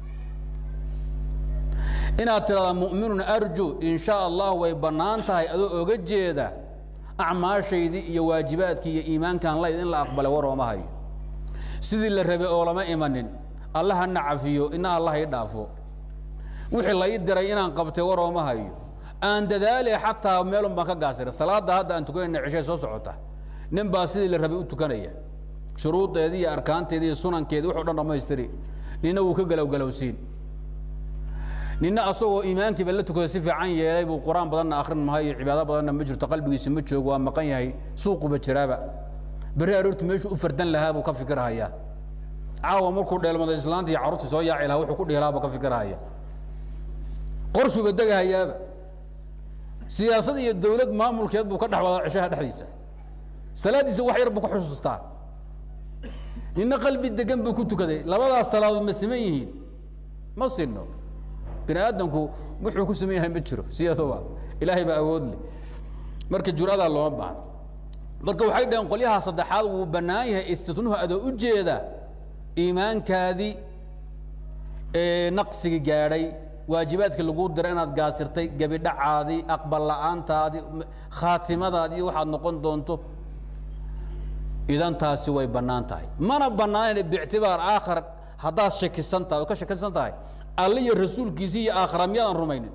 inaad tidhahdaa mu'minun arju in sha allah way bannaan tahay adoo oga jeeda acmaashaydii iyo waajibaadkii iyo iimaankan layd in la aqbalay war ooma hayo sidii la rabay oo lama imanin alla hana cafiyo ina allah i dhaafo wixii la ii diray inaan qabtay war ooma hayo aan dadaale xataa meelun baan ka gaasiray salaadda hadda aan tukanayna ceshay soo socota nin baa sidii la rabay u tukanaya shuruudeedii iyo arkaanteedii iyo sunankeedii wuxuu dhan dhammaystiri nina wuu ka galowgalowsiin nina asagoo iimaankiiba la tukada si fiican yeelay buu qur-aan badanna akrin mahay iyo cibaado badanna ma jirto qalbigiisa ma joogo waa maqan yahay suuquba jiraaba berri aroorti meeshuu u fardan lahaa buu ka fikirhayaa caawa markuu dheelmado islaanta iyo carruurtii soo yaaci lahaa wuxuu ku dhihi lahaa buu ka fikirhaya qorshuuba degahayaaba siyaasad iyo dowlad maamulkeed buu ka dhex wadaa ceshaha dhexdiisa salaaddiisa wax yar buu ka xusuustaa nina qalbi degan buu ku tukaday labadaas salaadood ma siman yihiin ma sinno bini aadamku wuxuu ku saman yahay ma jiro siyadoba ilaahay baa awood leh marka juradaa looma baahno marka waxay dhaheen qolyaha saddexaad wuu bannaan yahay istitnuhu adoo u jeeda iimaankaadii naqsigi gaadhay waajibaadkii laguu diray inaad gaasirtay gebidhacaadii aqbal la'aantaadii khaatimadaadii waxaad noqon doonto idan taasi way bannaan tahay mana bannaanayn biictibaar aakhar haddaad shakisan tahay oo ka shakisan tahay alle iyo rasuulkiisii iyo aakhira miyaadan rumaynin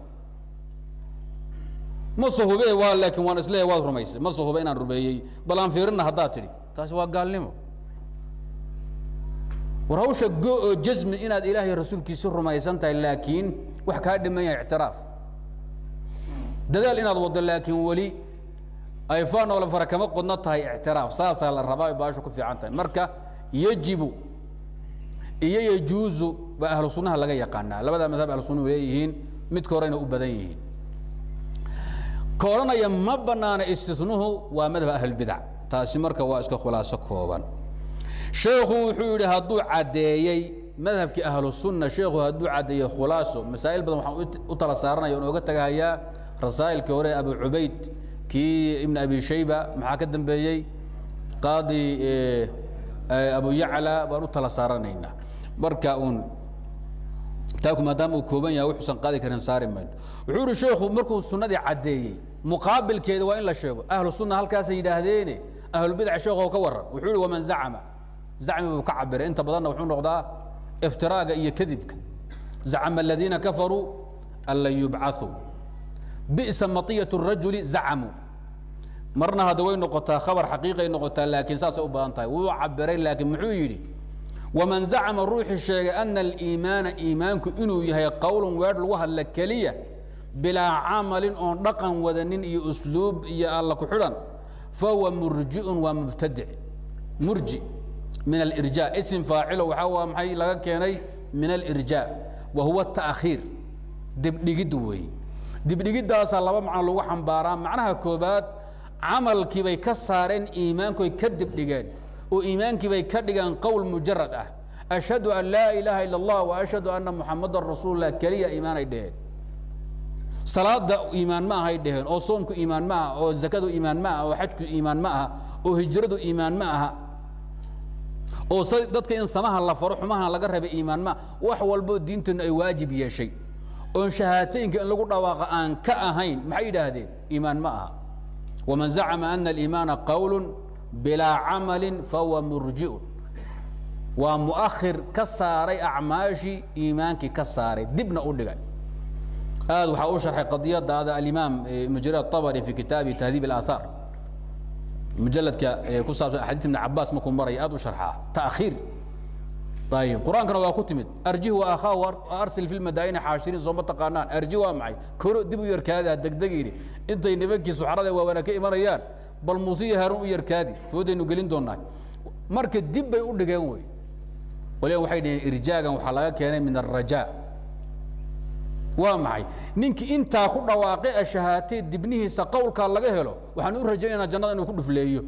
ma sahube waa laakiin waan isleeyahay waad rumaysay ma sahube inaan rumeeyey bal aan fiirinna haddaad tidhi taasi waa gaalnimo war hawsha go oo jasmi inaad ilaahay rasuulkiisi rumaysan tahay laakiin wax kaa dhiman yahay ictiraaf dadaal inaad waddo laakiin weli ay faanoola fara kama qodno tahay ictiraaf saasaa la rabaa ay baashu ku fiican tahay marka yajibu iyo yajuuzu baa ahlu sunnaha laga yaqaanaa labadaa madhab ahlu sunnuhu leeyihiin midka horena u badan yihiin ka odhanaya ma bannaana istinuhu waa madhab ahlulbidac taasi marka waa iska khulaaso kooban sheekhu wuxuu yidhi hadduu caddeeyey madhabkii ahlu sunna sheekhu hadduu caddeeyey khulaaso masaa'il badan waxaan u tala saaranaya oon ooga tagahayaa rasaa'ilkii hore abu cubayd kii ibn abi shayba maxaa ka dambeeyey qaadi abu yacla baan u tala saaranaynaa marka uun kitaabku maadaama uu kooban yahay wuxuusan qaadi karin saari mayno wuxuu yihi sheekhu markuu sunnadii caddeeyey muqaabilkeeda waa in la sheego ahlu sunna halkaasay yidhaahdeene ahlulbidac sheekoo ka warran wuxuu yihi waman zacama zacmi buu ka cabiray inta badanna wuxuu noqdaa iftiraaga iyo kadibka zacama aladiina kafaruu an lan yubcaثuu bi'sa maطiyat الrajuli zacamuu marna hadda way noqotaa khabar xaqiiqay noqotaa laakiin saasay u badan tahay wuu cabiray laakiin muxuu yidhi waman zacama ruuxii sheegay ana aliimaana iimaanku inuu yahay qowlun weedh lagu hadla keliya bilaa camalin oon dhaqan wadanin iyo usluub iyo alla ku xidhan fahuwa murjiun waa mubtadic murji min alirja isim faacilo waxaa waa maxay laga keenay min alirja wa huwa taakhiir dibdhigid weeye dibdhigiddaasaa laba macno lagu xambaaraa macnaha koobaad camalkii bay ka saareen iimaankoy ka dibdhigeen oo iimaankii bay ka dhigeen qowl mujarad ah ashhadu an laa ilaaha ila allah wa ashhadu anna muxamadan rasuululah keliya iimaanay dheheen salaada iimaan ma ahay dheheen oo soomku iimaan ma aha oo zakadu iimaan ma aha oo xajku iimaan ma aha oo hijradu iimaan ma aha oo s dadka in samaha la faro xumaha laga rabay iimaan ma wax walboo diinteennu ay waajib yeeshay oon shahaatooyinka in lagu dhawaaqa aan ka ahayn maxay yidhaahdeen iimaan ma aha waman zacama ana aliimaana qowlu bilaa camalin fahuwa murjiun waa muakhir ka saaray acmaashii iimaankii ka saaray dibna u dhigay aad waxaa u sharxay qadiyadaada alimaam ibnu jariir atabari fi kitaabi tahdiib alaahaar mujaladka ku saabsan axaadiis ibn cabaas markuu maraya aad u sharxaa taakhiir ayib qur-aankana waa ku timid arjih wa akhaahu arsil fi lmadaa'ini xaashiriin sooma taqaanaan arji waa maxay koro dib u yarkaadaa degdegayni intay nimankii suxrada waawana ka imanayaan bal muuse iyo haaruun u yarkaadi foodaynu gelin doonaa marka dib bay u dhigeen wey waliba waxay dhaheen irjaagan waxaa laga keenay min alrajaa waa maxay ninkii intaa ku dhawaaqay ashahaatee dibnihiisa qowlkaa laga helo waxaan u rajaynaa jannada inuu ku dhufleeyo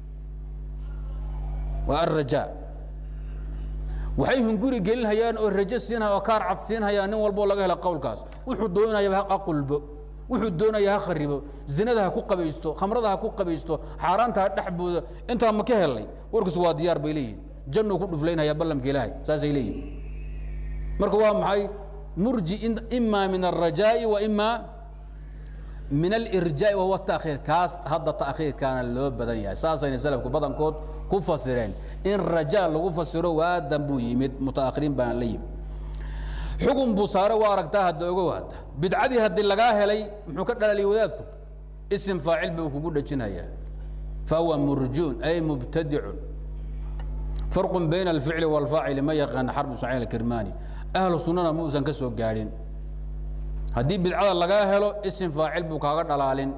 waa alrajaa waxay hunguri gelinhayaan oo rajo siinhaya oo kaar cad siinhayaan nin walboo laga hela qowlkaas wuxuu doonayaba ha qulbo wuxuu doonaya ha kharibo zinada ha ku qabaysto khamrada ha ku qabaysto xaaraanta ha dhexbooda intaa ma ka helay warkiisu waa diyaar bay leeyihin jannuu ku dhuflaynhayaa ballamka ilaahay saasay leeyihin marka waa maxay murji ima min alrajaa'i wa ima min alirjaa'i wa huwa taakhiir kaas hadda taakhiirkaana loo badan yahay saasayna salafku badankood ku fasireen in rajaa lagu fasiro waadan buu yimid mutaakhiriin baana la yimid xugun buu saare waa aragtaa hadda ogow hadda bidcadii haddii lagaa helay muxuu ka dhalaliya wadaadku isim faacil buu kugu dhejinayaa fahuwa murjuun ay mubtadicun farqun bayna alficli waalfaacili ma yaqaana xarb ismaaciil alkirmaani ahlu sunnana ma uusan ka soo gaadhin haddii bidcada lagaa helo isim faacil buu kaaga dhalaalin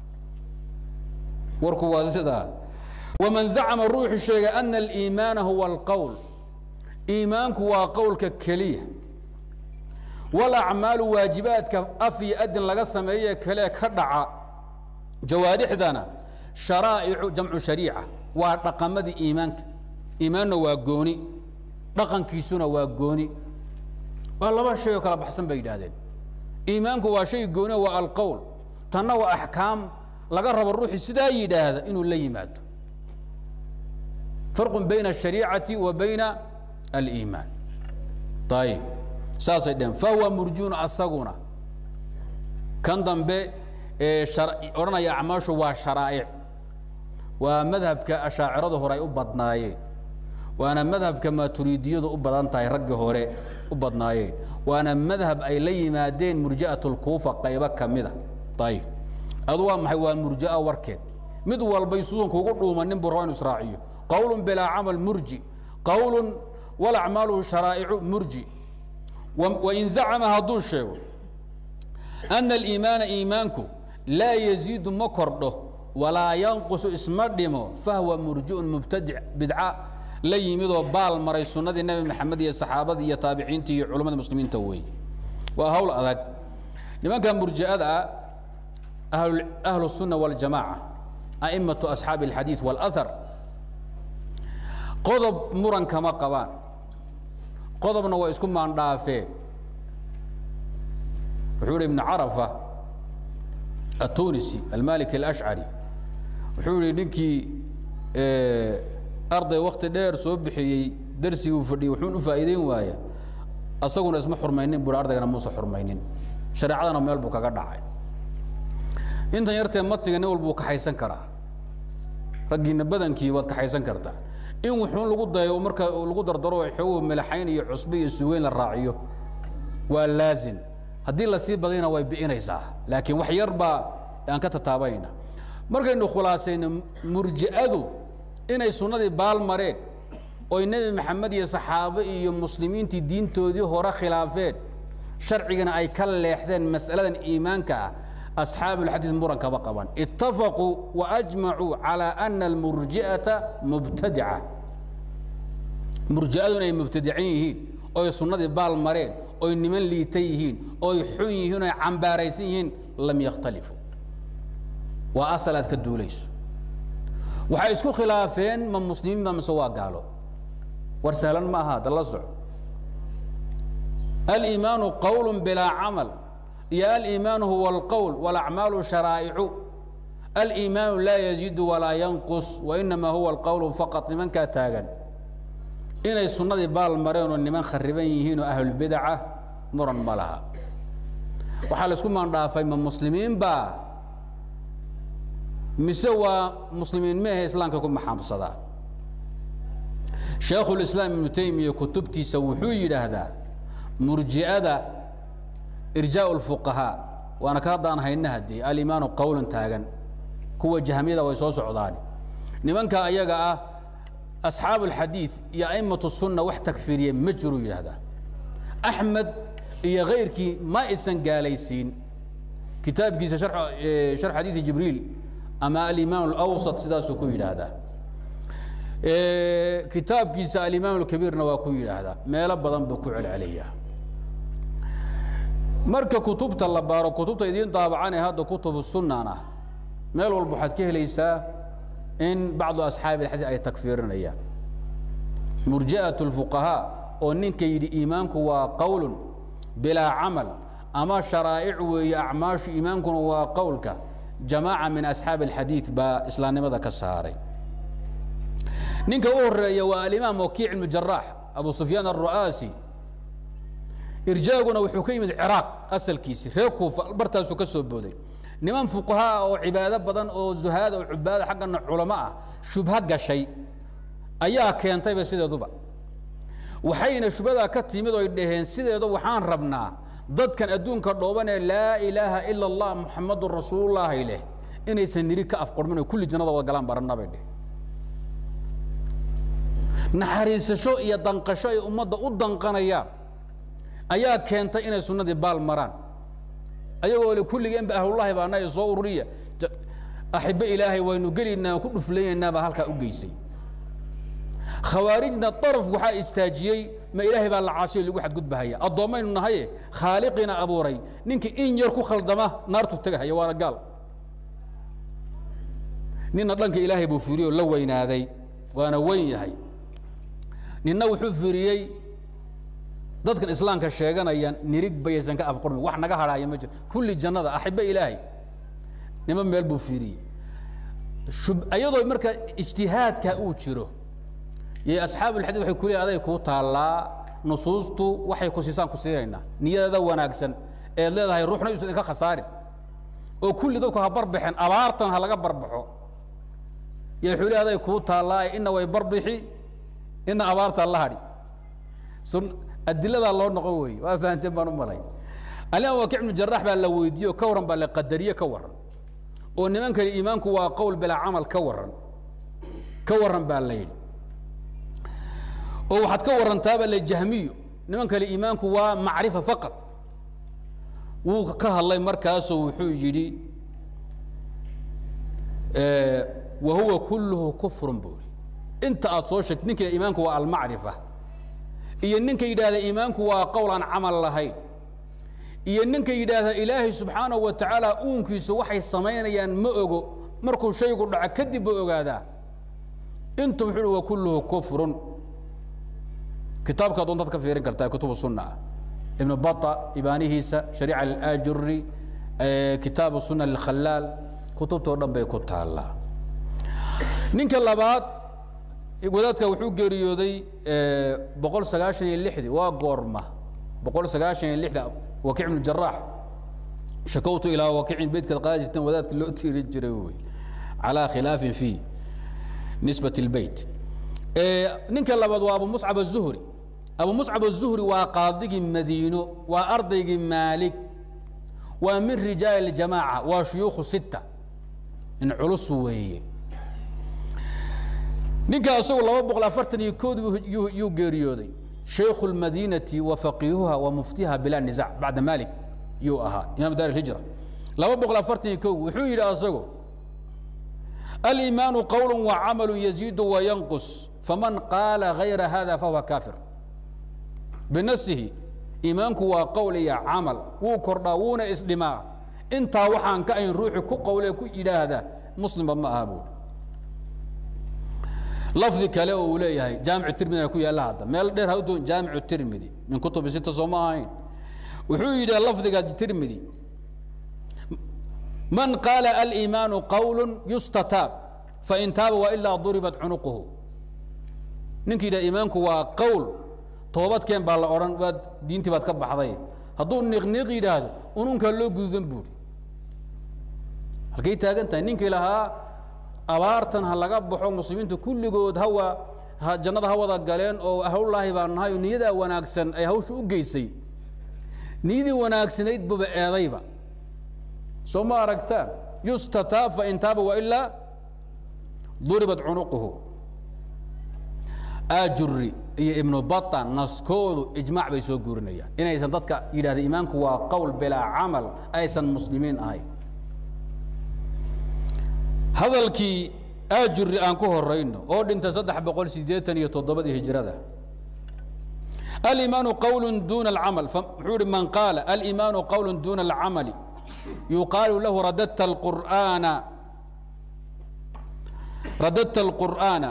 warku waa sidaa waman zacama ruuxu sheegay ana aliimaana huwa alqowl iimaanku waa qowlka keliya walacmaalu waajibaadka af iyo adin laga sameeye kale ka dhaca jawaarixdana sharaa'icu jamcu shariica waa dhaqamadii iimaanka iimaanna waa gooni dhaqankiisuna waa gooni waa laba shay oo kala baxsan bay yidhaahdeen iimaanku waa shay gooni waa alqowl tanna waa axkaam laga rabo ruuxii sidaa yidhaahda inuu la yimaado farqun bayna ashariicati wa bayna aliimaan ayib saasay dheheen fahuwa murjuun asaguna kan dambe ee odhanaya acmaashu waa sharaa'ic waa madhabka ashaaciradu hore ay u badnaayeen waana madhabka maaturiidiyadu u badan tahay raggii hore u badnaayeen waana madhab ay la yimaadeen murji'at lkuufa qaybo ka mida ayib adu waa maxay waa murji'a warkeed mid walbay suusan kuugu dhuumanin buu raba inu israaciyo qowlun bilaa camal murji qowlun walacmaalu sharaa'icu murji wain zacama hadduu sheego ana aliimaana iimaanku laa yaziidu ma kordho walaa yanqusu isma dhimo fahwa murjiun mubtadic bidca la yimidoo baal maray sunnadii nebi maxamed iyo saxaabadii iyo taabiciintii iyo culammada muslimiinta wey waa hawl adag nimanka murji'ada ah ahlu الsunna wاljamaaca a'imaةu asxaabi اlxadiiث wاlأhar qodob muran kama qabaan qodobna waa isku maandhaafeen wuxuu hi ibn carafa atunisi almaliki اlashcari wuxuu yihi ninkii arday wakti dheer soo bixiyey darsiguu fadhiyey wuxuun u faa'iideyn waaya asaguna isma xurmaynin bui ardaygana muusa xurmaynin shareecadana meel buu kaga dhacay intan yartee matiga nin walbuu kaxaysan karaa raggiina badankii waad kaxaysan kartaa in wuxuun lagu dayo marka lagu dardaro xoog melaxayn iyo cusbe iyo sugeyn la raaciyo waa laazim haddii lasii badayna way bi'inaysaa laakiin wax yar baa aan ka tataabanayna markaynu khulaasayno murji'adu inay sunnadii baal mareen oy nebi maxamed iyo saxaabo iyo muslimiintii diintoodii hore khilaafeen sharcigana ay ka leexdeen mas'aladan iimaanka ah أصحاaب الحadيث muran kama qaban اتفقوا وأجمعوا على أن المurجiئaةa مبتadعة murji'adu inay mubtadicin yihiin oy sunnadii baal mareen oy niman liita yihiin oy xun yihiin oy cambaaraysan yihiin lam ykhtaliفuu waa asal aad ka duulayso waxay isku khilaafeen ma muslimiin ba mise waa gaalo war sahlan ma aha da la soco الإimaanu qwl bilaa camal iyo aliimaan huwa alqowl walacmaalu sharaa'icu aliimaanu laa yaziidu walaa yanqus wainama huwa alqowlu faqad nimankaa taagan inay sunnadii baal mareen oo niman khariban yihiin oo ahlulbidaca muran ma laha waxaa la isku maandhaafay ma muslimiin baa mise waa muslimiin meahe islaamka ku maxaabsadaan shaekhulislaam ibnu taymiya kutubtiisa wuxuu yidhaahdaa murji'ada irjaa اfuqahaa waana ka haddaan hayna haddii alimaanu qowlan taagan kuwa jahmiyada way soo socdaan nimanka ayaga ah asxaabu اlxadiiث iyo a'imaة الsunna wax takfiriye ma jiruu yidhaahdaa axmed iyo kayrkii ma isan gaalaysiin kitaabkiisa sharx xadiiثi jibriil ama alimaam اlawsط sidaasuu ku yidhaahdaa kitaabkiisa alimaam اlkabiirna waa ku yidhaahdaa meelo badan buu ku celceliyaa marka kutubta la baaro kutubta idiin daabacane hadda kutubu sunnan ah meel walba waxaad ka helaysaa in bacdu asxaabi alxadiid ay takfiirinayaan murji'at اlfuqahaa oo ninka yidhi iimaanku waa qowlun bilaa camal ama sharaa'ic weeye acmaashu iimaankuna waa qowlka jamaaca min asxaabi alxadiid baa islaamnimada ka saaray ninka u horeeya waa alimaam wakiic ibnu jaraax abu sufyaan aلru'aasi irjaaguna wuxuu ka yimid ciraaq asalkiisi reer kuufa bartaasuu ka soo booday niman fuqahaa oo cibaado badan oo zuhaada oo cubaada xaggana culamo ah shubho gashay ayaa keentayba sideeduba waxayna shubhadaa ka timid oy dhaheen sideedu waxaan rabnaa dadkan adduunka dhooban ee laa ilaaha ila allah muxamadun rasuulullaahi leh inaysan niri ka afqormin oo kulli jannada wada galaan baranna bay dheh naxariisasho iyo danqasho ay ummadda u danqanayaan ayaa keentay inay sunnadii baal maraan ayagoo le kulligeenba ahlullahi baana ee soo ururiya axibbe ilaahay waynu gelaynaa ku dhuflaynaynaa baa halkaa u geysay khawaarijna daraf waxaa istaajiyey ma ilaahay baa la caasiyo lagu xadgudbahaya addoommaynu nahaye khaaliqiina abuuray ninkii in yar ku khaldama naartu tegahaya waana gaal nina dhanka ilaahay buu fiiriyoo la weynaaday waana weyn yahay ninna wuxuu fiiriyey dadkan islaamka sheeganaya nirig bayaysan ka afqurmin wax naga hadhaaya ma jiro kulli jannada axibbe ilaahay nima meel buu fiiriyey ayadoo marka ijtihaadka uu jiro yay asxaabulxadiid waxay ku leeyihin aday kuu taallaa nusuustu waxay ku siisaan ku siinaynaa niyadada wanaagsan eed leedahay ruuxna yuusan idinka khasaarin oo kulli dadku ha barbaxeen abaartan ha laga barbaxo yo wuxuu leey aday kuu taallaa ina way barbixi ina abaarta la hadhi adiladaa loo noqon weeye waa fahanteen baan u malay alimaam wakic ibnu jaraax baa la weydiiye oo ka warran baa la qadariye ka warran oo niman kale iimaanku waa qowl bilaa camal ka warran ka warran baa la yidhi oo waxaad ka warrantaaba le jahmiyo niman kale iimaanku waa macrifa faqad wuu ka hadlay markaasoo wuxuu yidhi wa huwa kulluhu kufrun buu yidhi inta aad soo sheegtay ninka iimaanku waa almacrifa iyo ninka yidhaahda iimaanku waa qowl aan camal lahayn iyo ninka yidhaahda ilaahay subxaanahu wa tacaala uunkiisu waxay samaynayaan ma ogo markuu shaygu dhaco kadib buu ogaadaa intu wuxuu uhi wa kulluhu kufrun kitaabka doontaad ka fiirin kartaa kutubu sunna ah ibnu bata ibaanihiisa shariica alaajuri kitaabu sunna lilkhalaal kutubtoo dhan bay ku taallaa ninka labaad wadaadka wuxuu geeriyooday boqol sagaashan iyo lixdii waa goorma boqol sagaashan iyo lixda wakiic ibnu jaraax shakowtu ilaa wakiicin beydkaad qaadi jirteen wadaadka loo tiiri jiray wey calaa khilaafin fi nisbat اlbeyt ninka labaad waa abu muscab aلzuhri abu muscab aلzuhri waa qaadigii madiino waa ardaygii maalik waa min rijaal اjamaaca waa shuyuukhu sita in culus weeye ninka isagu laba boqol afartan iyo kood yuu geeriyooday shaykhu اlmadinati wa faqiihuha wa muftiha bilaa nizac bacda malik yuu ahaa imam dar hijra laba boqol afartan iyo ko wuxuu yidhi asagu aliimaanu qowl wacamalu yaziidu wayanqus faman qaala gayra hada fahuwa kaafir binafsihi iimaanku waa qowl iyo camal wuu kordhaa wuuna isdhimaa intaa waxaan ka ayn ruuxi ku qowle ku yidhaahda muslimba ma aha buuri lafdi kale oo uu leeyahay jaamicu tirmidina ku yaalla hadda meel dheer ha u doon jaamicu tirmidi min kutubi sita soo ma ahayn wuxuu yidhi lafdiga tirmidi man qaala aliimaanu qowl yustataab fain taaba wailaa duribat cunuquhu ninka yidhaha iimaanku waa qowl toobadkeen baa la odhan waad diintii baad ka baxday hadduu niqniiq yidhaahdo ununkaa loo gududan buuri halkay taagan tahay ninkii lahaa abaartan ha laga baxo muslimiinta kulligood hawa jannada ha wada galeen oo hawlaahi baan nahay oo niyadaa wanaagsan ay hawsha u geysay niyadii wanaagsanayd buba eedayba soo ma aragtaan yustataab fain taaba wailaa duribat cunuquhu ajuri iyo ibnu bata naskoodu ijmaac bay soo guurinayaan inaysan dadka yidhahda iimaanku waa qowl bilaa camal aysan muslimiin ahayn hadalkii ajuri aan ku horayno oo dhintay saddex boqol sideetan iyo toddobadii hijrada aliimaanu qowl duna alcamal wuxuu ihi man qaala aliimaanu qowl duna alcamali yuqaalu lahu radadta alqur'aana radadta alqur'aana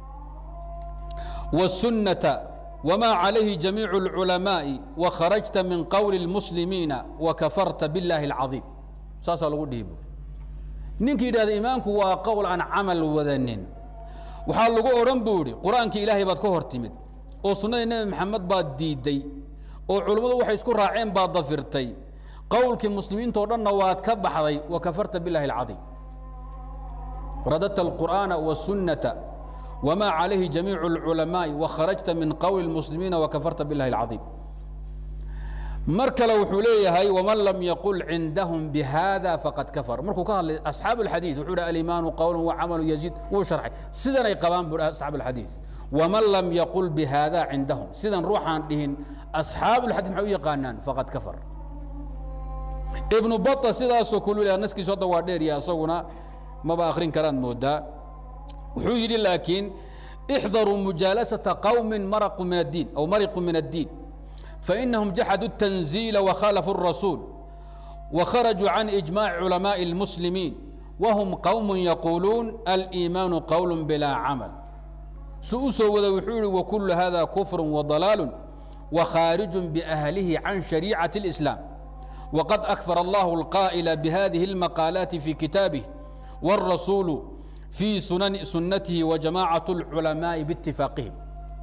والسنة وما عليه جميع العلماء وخرجت من قول المسلمين وكفرت بالله العظيم ساسا لو ديبو نينك يداد إيمانك وقول عن عمل وذنين وحال لغو أوران بوري قرآنك إلهي باد كهر تمد oo sunnadii nebi maxamed baad diidday oo culummadu waxay isku raaceen baad dafirtay qowlkii muslimiintao dhanna waad ka baxday wa kafarta billahi alcadiim radadta alqur'aana wasunnata wma calayhi jamiicu اlculamaaءi wakharajta min qowli اlmuslimiina wakafarta billahi alcadiim mar kale wuxuu leeyahay waman lam yaqul cindahum bihada faqad kafar markuu ka hadlay asxaabu اlxadiid wuxuu hi alimaanu qowlu wacamalu yaziid wuu sharxay sidanay qabaan buu asxaabu اlxadiid waman lam yaqul bihada cindahum sidan ruuxaan dhihin asxaabu اlxadiid maxay u yaqaanaan faqad kafar ibnu bata sidaasoo kulu leeyahay naskiisu hadda waa dheer ya asaguna maba akhrin karaan moodaa wuxuu yidhi laakiin ixdaruu mujaalasata qowmi maraqu min addiin aw mariqu min addiin fainahum jaxaduu الtanziila wakhalafuu الrasuul wakharajuu can ijmaaci culamaaءi اlmuslimiin wahum qowm yaquuluun aliimaanu qowl bilaa camal su u soo wada wuxuu yihi wakulu hada kufru وضalaalu وkhaarijun biأhlihi can shariicaة الإسlaam waqad akfar allahu اlqaa'ila bihadihi اlmaqaalaati fi kitaabih wاrasuulu في سنن سنته وجماعة العلماء باتفاقهم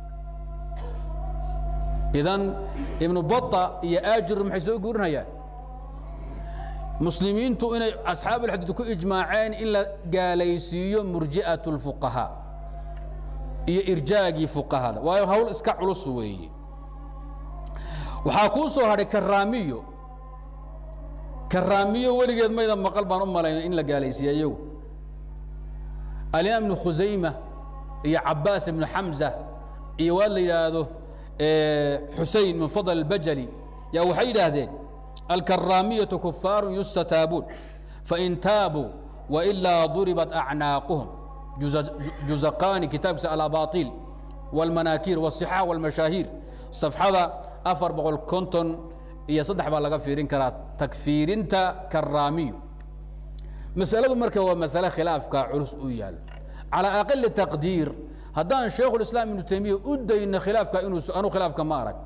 إذن ابن بطة يا آجر محي سو غورنيا مسلمين تو إن أصحاب الحديث كو إجماعين إلا قاليسيو مرجئة الفقهاء إيه إرجاقي فقهاء وهي هول إسكا علوس وي وحاكو سو هذا كراميو كراميو ولقيت ما إذا مقال بان أم إن لا قاليسيو alimaam ibnu khusayma iyo cabaas ibnu xamza iyo waa la yidhaahdo xusein min fadl اlbajali yaa waxay yidhaahdeen alkaraamiyatu kufaaru yustataabuun fain taabuu wailaa duribat acnaaquhum juzaqaani kitaabkiisa alabaطiil wاlmanaakiir wالصixaax wاlmashaahiir safxada afar boqol konton iyo saddex baa laga fiirin karaa takfiirinta karaamiyu masaladu marka waa masale khilaafka culus u yaalo calى aqali taqdiir haddaan shaykhu اislaam ibnu taymiya u dayno khilaafka inuu anuu khilaafka ma arag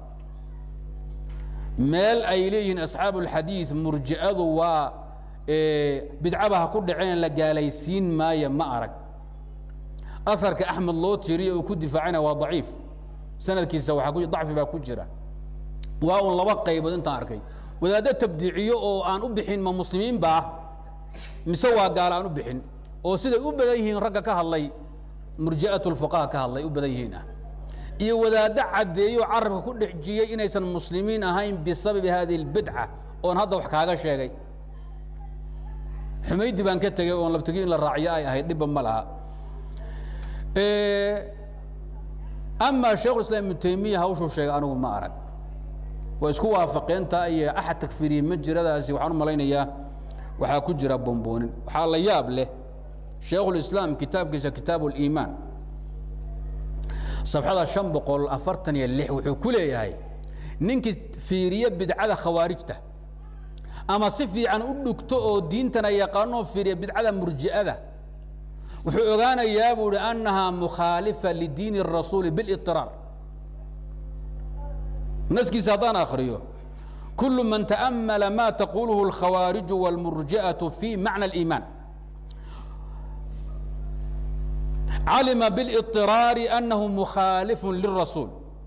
meel ay leeyihiin asxaabu اlxadiid murji'adu waa bidcaba ha ku dhaceen la gaalaysiin maaya ma arag aharka axmed loo tiriye uu ku difaacana waa daciif sanadkiisa waaa dacfi baa ku jira waa un laba qaybood intaan arkay wadaaddo tabdiiciyo oo aan u bixin ma muslimiin baa mise waa gaala aan u bixin oo siday u badan yihiin ragga ka hadlay murji'at lfuqaha ka hadlay u badan yihiin ah iyo wadaaddo caddeeyo carabka ku dhexjiyey inaysan muslimiin ahayn bisababi hadihi اlbidca oon hadda wax kaaga sheegay xumaydi baan ka tegey oon labtegi in la raaciyo ay ahayd dhibba ma laha amaa shaikhulislaam ibnu taymiya hawshuu sheegay anigu ma arag waa isku waafaqeentaa iyo axad takfiriye ma jiradaasi waxaan u malaynayaa waxaa ku jira bomboonin waxaa la yaab leh shaikhulislaam kitaabkiisa kitaabu اliimaan safxada شhan boqol afartan iyo lix wuxuu ku leeyahay ninkii fiiriye bidcada khawaarijta ama si fiican u dhugto oo diintana yaqaanoo fiiriya bidcada murji'ada wuxuu ogaanayaa buu hi annahaa mukhaalifa lidiin الrasuuli biاliطiraar naskiisa haddaan akriyo kul man taأmala ma taquluhu اlkhawaariجu wاlmurji'aة fi macna اliimaan calima biاliطiraari annahu mukhaalifu lلrasuul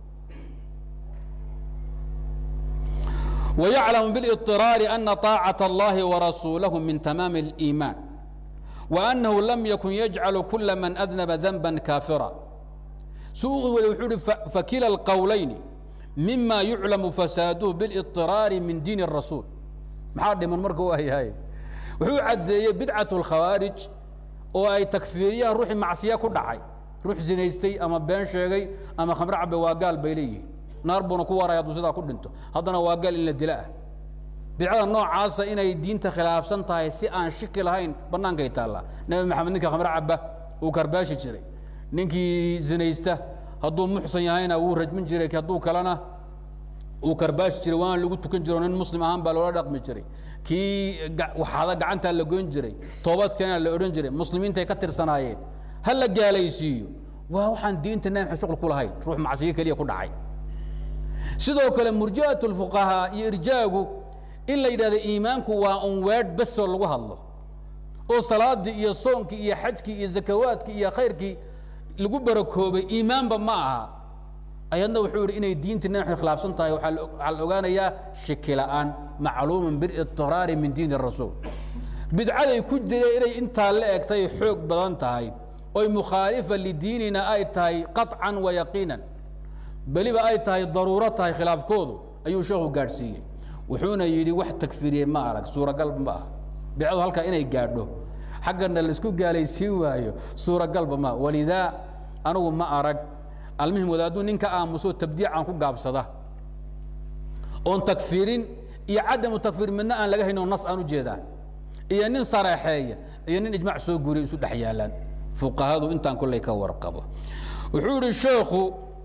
ويعلم بالاضطرار أن طاعة الله ورسوله من تمام الإيمان وأنه لم يكن يجعل كل من أذنب ذنبا كافرا سوء فكلا القولين مما يعلم فساده بالاضطرار من دين الرسول محاد من مركو هي هاي وحو عدي بدعة الخوارج oo ay takfiiriyaan ruuxii macsiya ku dhacay ruux zinaystay ama been sheegay ama khamre cabe waa gaal bay leeyihiin naar buuna ku waraya hadduu sidaa ku dhinto haddana waa gaal in la dila ah bidcada noocaasa inay diinta khilaafsan tahay si aan shiki lahayn bannaankay taallaa nebi maxamed ninka khamre caba uu karbaashi jiray ninkii zinaysta hadduu muxsan yahayna wuu rajmin jiray hadduu kalena uu karbaashi jiray waan lagu tukan jiro nin muslim ahaan baa loola dhaqmi jiray kii waxaada gacantaa la goyn jiray toobadkeena la odhan jiray muslimiintay ka tirsanaayeen ha la gaalaysiiyo waa waxaan diinta nabi maxamed shuqul ku lahayn ruux macsiyo keliya ku dhacay sidoo kale murji'at lfuqahaa iyo irjaagu in la yidhahdo iimaanku waa un weedh besoo lagu hadlo oo salaadii iyo soonkii iyo xajkii iyo zakawaadkii iyo khayrkii lagu barakoobay iimaanba ma aha ayadna wuxuu yidhi inay diintii nabi maxamed khilaafsan tahay waxaa la ogaanayaa shiki la'aan macluuman biاضطiraari min diin الrasuul bidcaday ku jireen inay intaa la egtay xoog badan tahay oy mukhaalifa lidiinina ay tahay qaطcan wa yaqiinan beliba ay tahay daruuro tahay khilaafkoodu ayuu sheekhu gaadhsiiyey wuxuuna yidhi wax takfiriyey ma arag suuragal ma ah bidcadu halkaa inay gaadho xaggana laisku gaalaysiin waayo suuragalba ma walidaa anigu ma arag almuhim wadaaduu ninka aamuso tabdiican ku gaabsada oon takfiirin iyo cadamu takfiir midna aan laga haynoo nas aan u jeedaa iyo nin sareexeeya iyo nin ijmac soo guuriya isu dhex yaalaan fuqahadu intaan kolley ka warqabo wuxuu yihi sheekhu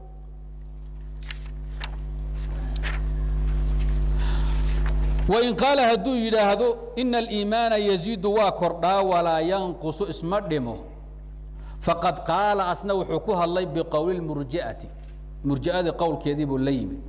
wain qaala hadduu yidhaahdo ina aliimaana yaziidu waa kordhaa walaa yanqusu isma dhimo faqad qaala asna wuxuu ku hadlay biqowli lmurji'ati murji'adii qowlkeedii buu la yimid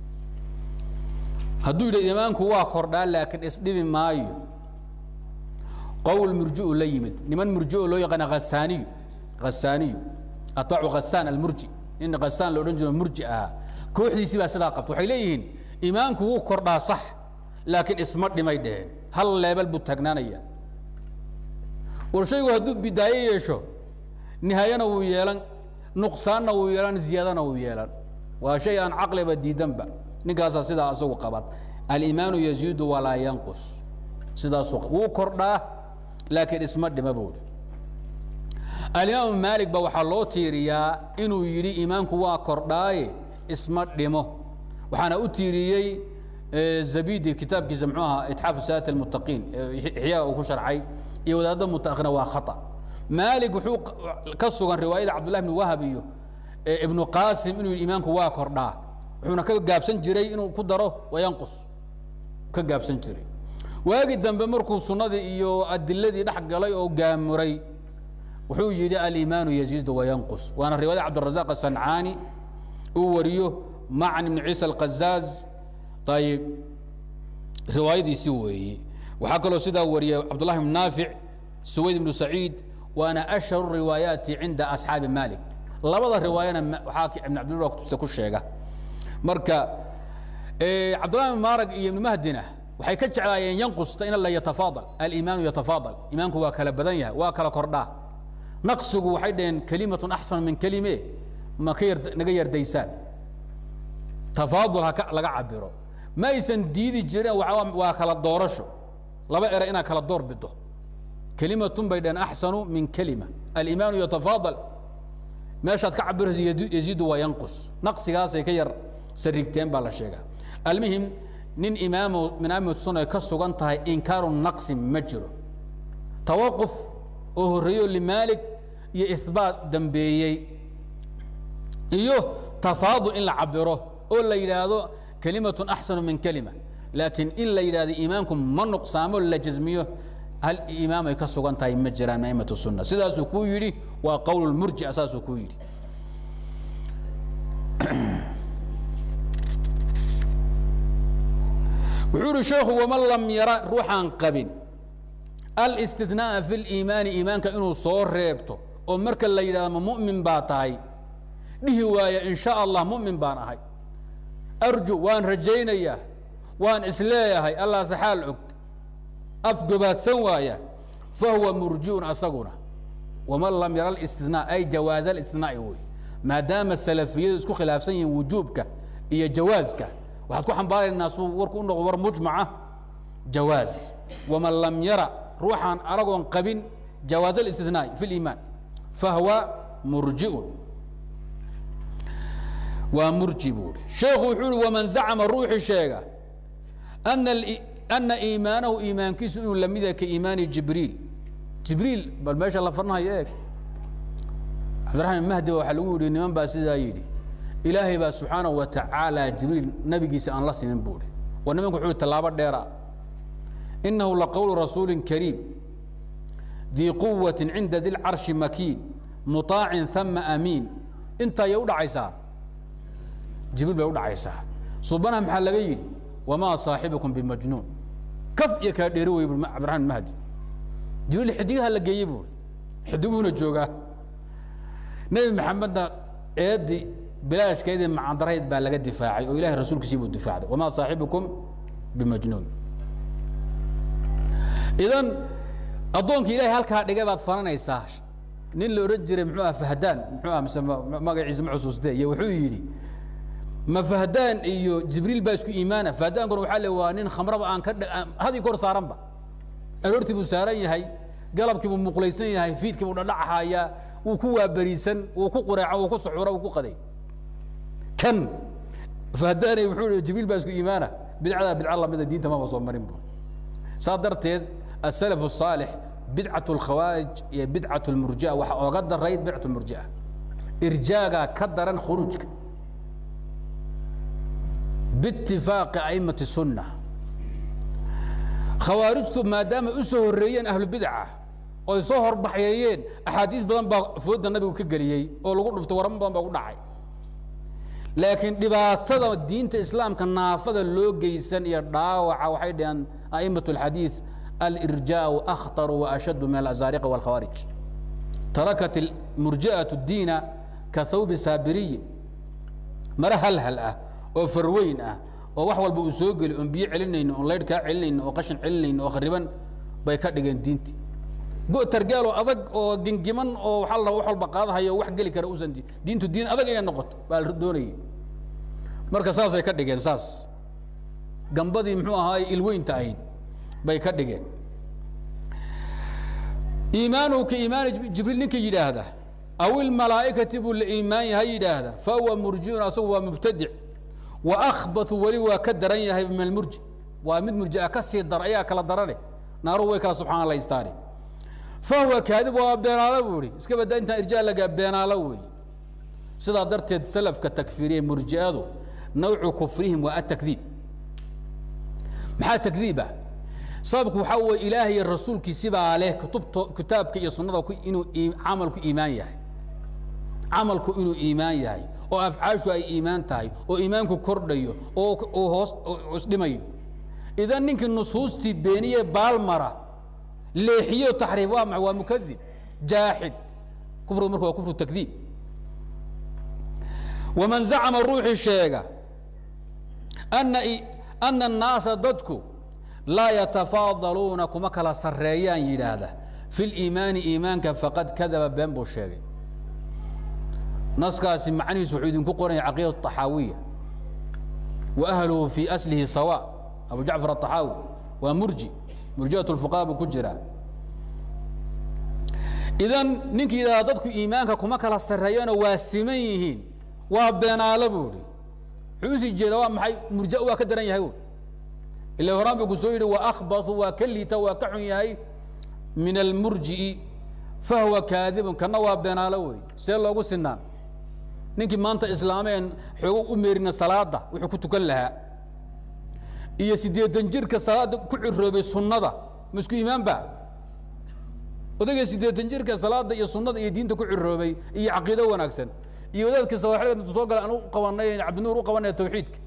hadduu yidhi iimaanku waa kordhaa laakiin isdhibi maayo qowl murji'u la yimid niman murji'o loo yaqaana hasaaniyu hasaaniyu atbaacu khasaan almurji in khasaan la odhan jiro murji ahaa kooxdiisii baa sidaa qabta waxay leeyihiin iimaanku wuu kordhaa sax laakiin isma dhimay dheheen hal leebel buu taagnaanaya war shaygu hadduu bidaaye yeesho nihaayana wuu yeelan nuqsaanna wuu yeelan ziyaadana wuu yeelan waa shay aan caqliba diidanba ninkaasaa sidaa asagu qabad aliimaanu yaziidu walaa yanqus sidaasuu wuu kordhaa laakiin isma dhima buuri alimaamu maalik ba waxaa loo tiiriyaa inuu yidhi iimaanku waa kordhaaye isma dhimo waxaana u tiiriyey zabidi kitaabkiisa muxuu ahaa itxaafu saat almuttaqiin ixyaa uu ku sharcay iyo wadaadda mutaakhirna waa khata maalik wuxuu ka sugan riwaayada cabdullahi bni wahab iyo ibnu qaasim inuu yidhi iimaanku waa kordhaa wuxuuna ka gaabsan jiray inuu ku daro wayanqus ka gaabsan jiray waagi dambe markuu sunnadii iyo adiladii dhex galay oo gaamuray wuxuu yidhi aliimaanu yaziidu wayanqus waana riwaayada cabdirazaq asancaani uu wariyo macan ibni ciisa alqazaaz ayib riwaayadiisi weeye waxaa kaloo sidaa wariyay cabdullahi bn naafic suwayd ibnu saciid waana ashharu riwaayaati cinda asxaabi malik labada riwaayana waxaa ibn cabdillah kutubta ku sheega marka cabdullahi ibn maarag iyo ibnu mahdina waxay ka jeclaayeen yanqusta in la yatafaadal aliimaanu yatafaadal iimaanku waa kala badan yahay waa kala kordhaa naqsigu waxay dhaheen kelimatun axsan min kelime ma ka yar naga yardaysaan tafaadul ha laga cabiro ma aysan diidi jirin waa kala doorasho laba ere inaad kala door bido kelimatun bay dhaheen axsanu min kelima aliimaanu yatafaadal meeshaad ka cabirayso yaziidu waa yanqus naqsigaasay ka yar sarigteen baa la sheegaa almuhim nin imaamo min aimatu sunna ay ka sugan tahay inkaaru naqsi ma jiro tawaquf oo horreeyo limaalik iyo ihbaat dambeeyey iyo tafaadul in la cabiro oo la yidhaahdo kelimatun axsanu min kelima laakiin in la yidhahdo iimaanku ma nuqsaamo la jasmiyo hal imaam ay ka sugan tahay ma jiraan aimatu sunna sidaasuu kuu yidhi waa qowl murjic saasuu kuu yidhi wuxuu ihi sheekhu waman lam yara ruuxaan qabin alistinaaa fi liimaani iimaanka inuu soo reebto oo marka la yidhahdo ma mu'min baa tahay dhihi waaya in sha allah mu'min baan ahay arju waan rajaynayaa waan isleeyahay allah saxaal og afgobaadsan waaya fahuwa murjiun asaguna waman lam yara alistinaa ay jawaaz alistinaai wey maadaama salafiyadu isku khilaafsan yihiin wujuubka iyo jawaaska waxaad ku xambaaraynaa suu warku u noqdo war mujmaca jawaaz waman lam yara ruuxaan aragoon qabin jawaaz alistinaai fi liimaan fahuwa murjiun waa murji buu hi sheekhu wuxuu uhi waman zacama ruuxii sheega ana ana iimaanahu iimaankiisu inuu lamid yahay ka iimaani jibriil jibriil bal meesha la farnahayo eeg cabdiraxmaan mahdi waxaa lagu yidhi niman baa sidaa yidhi ilaahay baa subxaanahu wa tacaala jibriil nabigiisa aan la simin buu hi waa nimanku wuxuu tallaabo dheera inahu laqowlu rasuulin kariim dii quwati cinda di lcarshi makiin muطaacin ثama amiin intaa yay u dhacaysaa jibriil bay u dhacaysaa subanaha maxaa laga yidhi wamaa saaxibukum bimajnuun kaf iyo kala dheeri wey cabdiraxmaan mahdi jibriil xidigaha la geeyey buuri xidiguhuna joogaa nebi maxamedna eedi bilaashkeedii macandarayd baa laga difaacay oo ilahay rasuulkiisii buu difaacday wamaa saaxibukum bimajnuun idan addoonkii ilahay halkaa dhigay baad faranaysaa nin la odhan jiray muxuu ah fahdaan muxuu ah mise magaciisa ma xusuustee iyo wuxuu yidhi ma fahdaan iyo jibriil baa isku iimaana fahdaankuna waxaa le waa nin khamraba aan ka hadii kor saaranba aroortii buu saaran yahay galabkii buu muqlaysan yahay fiidkii buu dhadhacahayaa wuu ku waaberiisan wuu ku qureeco wuu ku suxuro wuu ku qaday kan fahdaanay wuxuu i jibriil baa isku iimaana bidcadaa bidca lamida diinta maba soo marin bu saa darteed asalaf الصaalix bidcaة اlkhawaarij iyo bidcaة اlmurjia waxa ooga darayd bidcaة اlmurjia irjaagaa ka daran khuruujka biitifaaqi aimati الsunna khawaarijtu maadaama u soo horreeyeen ahlubidca oy soo horbaxyeeyeen axaadiis badan baa fooda nabigu ka geliyey oo lagu dhuftay waramo badan baa ku dhacay laakiin dhibaatada diinta islaamka naafada loo geysan iyo dhaawaca waxay dhaheen a'imat اlxadiid alirjaau akhطaru waashaddu min alazaariqa wاlkhawaarij tarakat murji'aة الdiina ka thawbi saabiriyin mare halhal ah oo farweyn ah oo wax walba uu soo geli oon biyo celinayno oon laydh kaa celinayno oo qashin celinayno oo khariban bay ka dhigeen diintii go targaaloo adag oo gengiman oo waxaa la wax walba qaadahayo wax geli kara usan diintu diin adag inay noqoto baa la doonayay marka saasay ka dhigeen saas gambadii muxuu ahaay ilweynta ahayd bay ka dhigeen iimaanuhu ka iimaani jibriil ninka yidhaahda aw ilmalaa'ikati buu la iimaan yahay yidhaahda fahuwa murjiun asagu waa mubtadic wa akhbatu weli waa ka daran yahay min almurji waa mid murjia ka sii dar ayaa kala darane naaruhu way kala subxaan laystaani fahuwa kaadib waa beenaalo buu ihi iska badda intaan irjaa lagaa beenaalo weeye sidaa darteed salafka takfiiriye murji'adu nawcu kufrihim waa atakdiib maxaa takdiib ah sababku waxaa weeye ilaahay iyo rasuulkiisibaa leh kutubto kitaabka iyo sunnada inuu camalku iimaan yahay camalku inuu iimaan yahay oo afcaashu ay iimaan tahay oo iimaanku kordhayo oo oo hoos isdhimayo idan ninkii nusuustii beeniye baalmara leexiyo taxriif waa maxay waa mukadib jaaxid kufrigu marka waa kufru takdiib waman zacama ruuxii sheega ana ana annaasa dadku laa yatafaadaluuna kuma kala sarreeyaan yidhaahda fi liimaani iimaanka faqad kadaba been buu sheegay naskaasi macnihiisu wuxuu idinku qoranya caqiida طaxaawiya wa ahluhu fii aslihi sawa abu jacfar aلطaxaawi waa murji murjiat اlfuqaha buu ku jiraa idan ninkii yidhahda dadku iimaanka kuma kala sarreeyana waa siman yihiin waa beenaalo buu ihi wuxuu usii jeeda waa maxay murja waa ka daran yahay wy ila horaan buu ku soo yidhi wa akhbatu waa ka liita waa ka xun yahay min almurji'i fahuwa kaadibun kana waa beenaalo wey see loogu sinaan ninkii maanta islaameen xoogo u meerina salaada wuxuu ku tukan lahaa iyo siddeetan jirka salaada ku ciroobay sunnada ma isku iimaan ba odayga siddeetan jirka salaada iyo sunnada iyo diinta ku ciroobay iyo caqiido wanaagsan iyo wadaadka sawaaxilka intu soo gala aan u qabanay cabdinuur u qabanaya tawxiidka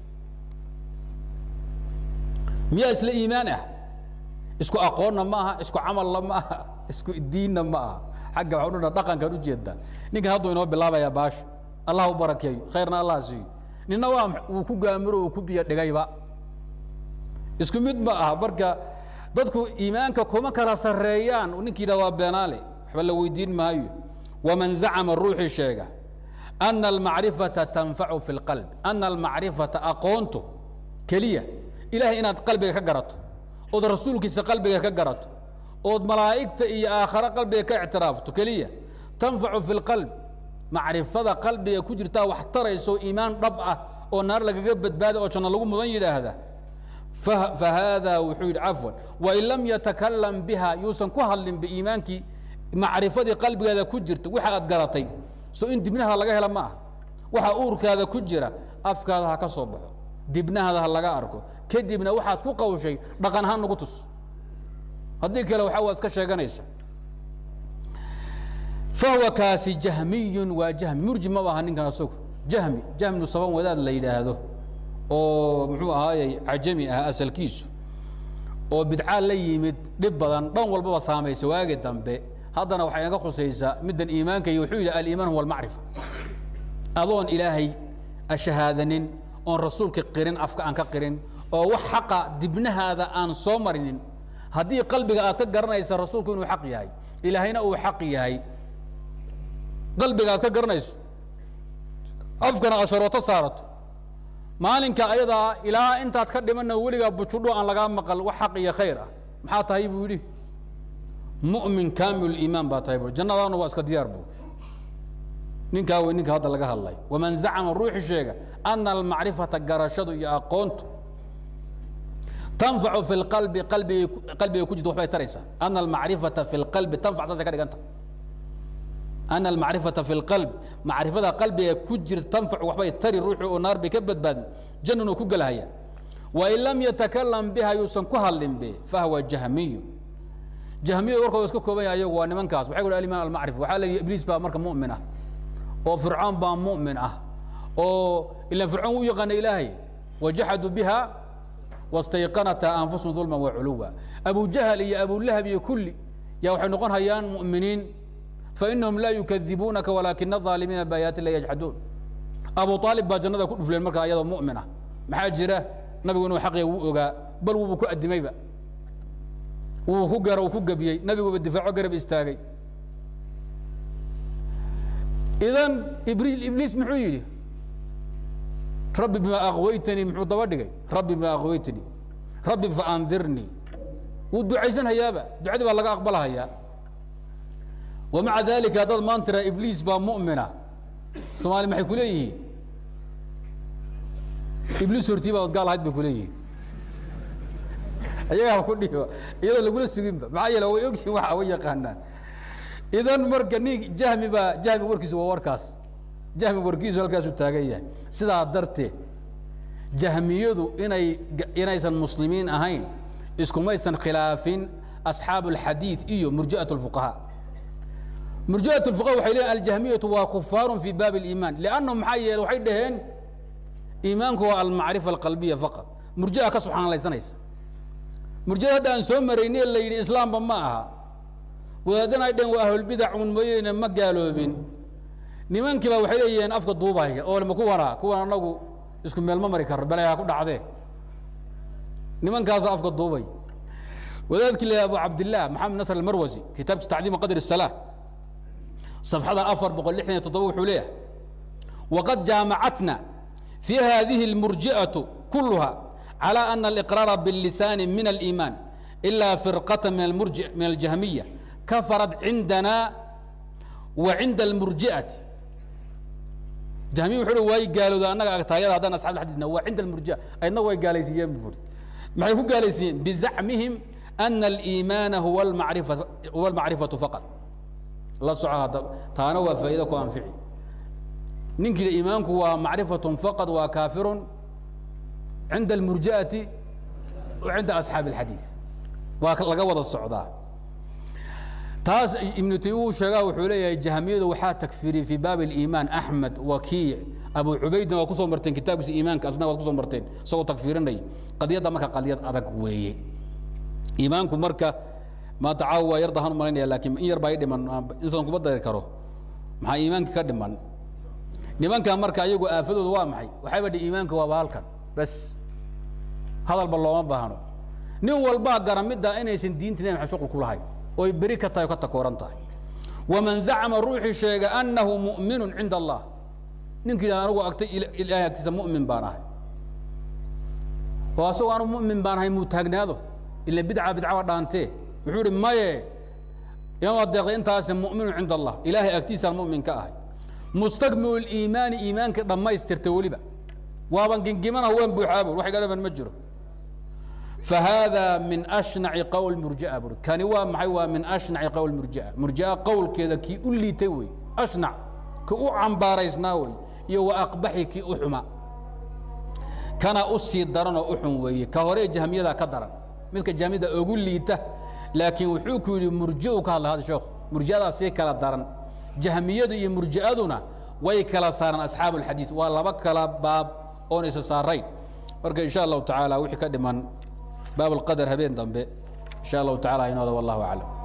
miyaa isla iimaan ah isku aqoonna ma aha isku camalna ma aha isku diinna ma aha xagga waxaan udhana dhaqankaan ujeedaa ninkan hadduu inoo bilaabayaa baasha allah u barakeeyo khayrna allah siiyo nina waa wuu ku gaamiro uu ku biyo dhigayba isku mid ma aha marka dadku iimaanka kuma kala sarreeyaan ninkii yidhah waa beenaale waxba la weydiin maayo waman zacama ruuxii sheega ana almacrifata tanfacu fi lqalb ana almacrifata aqoontu keliya ilahay inaad qalbiga ka garato ood rasuulkiisa qalbiga ka garato ood malaa'igta iyo aakhare qalbiga ka ictiraafto keliya tanfacu fi lqalb macrifada qalbiga ku jirtaa wax tarayso iimaan dhab ah oo naar lagaga badbaada oo janno lagu mudan yidhaahda fahaada wuxuu yidhi cafwan wain lam yatakalam biha yuusan ku hadlin biiimaankii macrifadii qalbigeeda ku jirta waxa aad garatay so in dibnahaada laga hela ma ah waxa uurkaada ku jira afkaada ha ka soo baxo dibnahaada ha laga arko kadibna waxaad ku qawshay dhaqan ahaan nagu tus haddii kale waxa waad iska sheeganaysa fahuwa kaasi jahmiyun waa jahmi murji maba aha ninkan asagu jahmi jahminu saban wadaad la yidhaahdo oo muxuu ahaayey cajami ah asalkiisu oo bidcaa la yimid dhib badan dhan walbaba saamaysa waagi dambe haddana waxay naga khusaysaa middan iimaanka iyo wuxuu yidhi aliimaan huwa almacrifa adoon ilaahay ashahaadanin oon rasuulka qirin afka aan ka qirin oo wax xaqa dibnahaada aan soo marinin haddii qalbiga aad ka garanaysa rasuulku inuu xaq yahay ilaahayna uu xaq yahay qalbiga aad ka garanayso afkana asharooto saarato maalinka ayadaa ilaa intaad ka dhimanna weligaa bujudho aan lagaa maqal wax xaq iyo khayr ah maxaa tahay buu yidhi mu'min kaamil iimaan baa tahay bu jannadaanu waa iska diyaar buu ninkaa wey ninka hadda laga hadlay waman zacama ruuxi sheega ana almacrifata garashadu iyo aqoontu tanfacu fi lqalbi qalbigay qalbiga ku jirta waxbay taraysaa ana almacrifata fi lqalbi tanfac saasay ka dhiganta ana almacrifata fi lqalb macrifada qalbiga ku jirta tanfacu waxbay tari ruuxu oo naar bay ka badbaadin jannan uu ku gelahaya wain lam yatakalam biha yuusan ku hadlin be fahwa jahmiyu jahmiya warkooda iska kooban yahay ayagu waa nimankaas waxay guhi aliman almacrifa waxaa la yidhi ibliis baa marka mu'min ah oo fircoon baa mu'min ah oo ilan fircoon u yaqaana ilaahay wajaxaduu biha wastayqanata anfusahum dulman wa culuwa abu jahal iyo abulahab iyo kulli yaa waxay noqon hayaan mu'miniin fainahum laa yukadibuunaka walaakina الظaalimiina baayaati la yajxaduun abu aalib baa jannada ku dhufleen marka ayadoo mu'min ah maxaa jira nabigu inuu xaqiga wuu ogaa bal wuuba ku adimayba wuu ku garo uu ku gebiyey nabiguba difaaco garab istaagay idan ibliis muxuu yidhi rabbi bima aqwaytanii muxuu daba dhigay rabbi bima aqwaytanii rabbi faandirnii wuu ducaysan hayaaba ducadii baa laga aqbalahayaa wamaca dalika haddaad maanta tiraa ibliis baa mu'mina soomaali maxay ku leeyihiin ibliis hortii baad gaal ahayd bay ku leeyihiin ayagaa ku dhihi iyadoo lagula suginba maxaa yeele way ogyihin waxa way yaqaanaan idan marka nin jahmi baa jahmi warkiisu waa warkaas jahmi warkiisu halkaasuu taagan yahay sidaa darteed jahmiyadu inay inaysan muslimiin ahayn iskumaysan khilaafin asxaabu alxadiid iyo murji'at اlfuqahaa murji'at اlfuqaha waxay leeyihin aljahmiyatu waa kufaarun fi baabi اliimaan liannahum maxaa yeele waxay dhaheen iimaanku waa almacrifa alqalbiya faqad murji'a ka subxaanlaysanaysa murjiada hadda aan soo maraynay la yidhi islaamba ma aha wadaadana ay dhaheen waa ahlulbidac un mooyeene ma gaaloobin nimankii baa waxay leeyihiin afka duubaya oo ma kuwana kuwan anagu isku meel ma mari karro bale ha ku dhacdee nimankaasa afka duubay wadaadkii la abu cabdillaah maxamed nasr almarwasi kitaabki tacdiimu qadr الsalaa صafxada afar boqol lixdan iyo toddoba wuxuu leeyahay waqad jaamacatna fi hadihi اlmurji'aةu kuluha على أن الإقرار باللسان من الإيمان إلا فرقة من المرجع من الجهمية كفرت عندنا وعند المرجئة جهمية وحلو واي قالوا ذا أنك تايدا هذا أصحاب الحديث وعند المرجئة أين واي قاليسيين بفور ما يكون قاليسيين بزعمهم أن الإيمان هو المعرفة هو المعرفة فقط الله سبحانه تانا وفائدة وأنفعي ننكي إيمانك ومعرفة فقط وكافر عند المرجئة وعند أصحاب الحديث laga wada socdaa taas ibnu taymiya uu sheegaa wuxuu leeyahay jahmiyadu waxaa takfiriyey fii baabi اliimaan axmed wakiic abu cubaydna waa kusoo marteen kitaabkiisa iimaanka asna waad kusoo marteen isagoo takfirinaya qadiyadda marka qadiyad adag weeye iimaanku marka maanta caawa waa yar dahan u malaynaya laakiin in yar baa i dhiman insan kuma dari karo maxaa iimaanka ka dhiman nimankan marka ayagu aafadooda waa maxay waxayba dhi iimaanka waaba halkan bas hadalba looma baahno nin walbaa garamidda inaysan diinta nabi maxamed shuqul ku lahayn oy beri ka tahay o ka takooran tahay waman zacama ruuxii sheega annahu mu'minun cinda allah ninkii yidhahda anigu agtay ilaahay agtiisa mu'min baan ahay oo asagoo anu mu'min baan ahay muu taagnaado ila bidca bidcaba dhaantee wuxuu ihi maye imaama deeqday intaasi mu'minun cinda allah ilaahay agtiisaan mu'min ka ahay mustakmilu liimaani iimaanka dhammaystirta weliba waaban gingimana waan buuxaabo wax iga dhaban ma jiro فهذا من أشنع قول مرجئة بر كان وا معي وا من أشنع قول مرجئة مرجئة قول كذا كي أولي توي أشنع كأو عم باريسناوي يو أقبحي كي أحما كان أسي درنا أحم وي كهوري جهمية ذا كدرا مثل جهمية ذا أقول لي ته لكن وحوك مرجئة كهذا هذا شوخ مرجئة سي كلا درن جهمية ذا مرجئة ذنا وي كلا صار أصحاب الحديث والله بكلا باب أونس صارين marka in sha allahu tacaala wixii ka dhiman baab alqadar habeen dambe in sha allahu tacala inooda wallahu aclam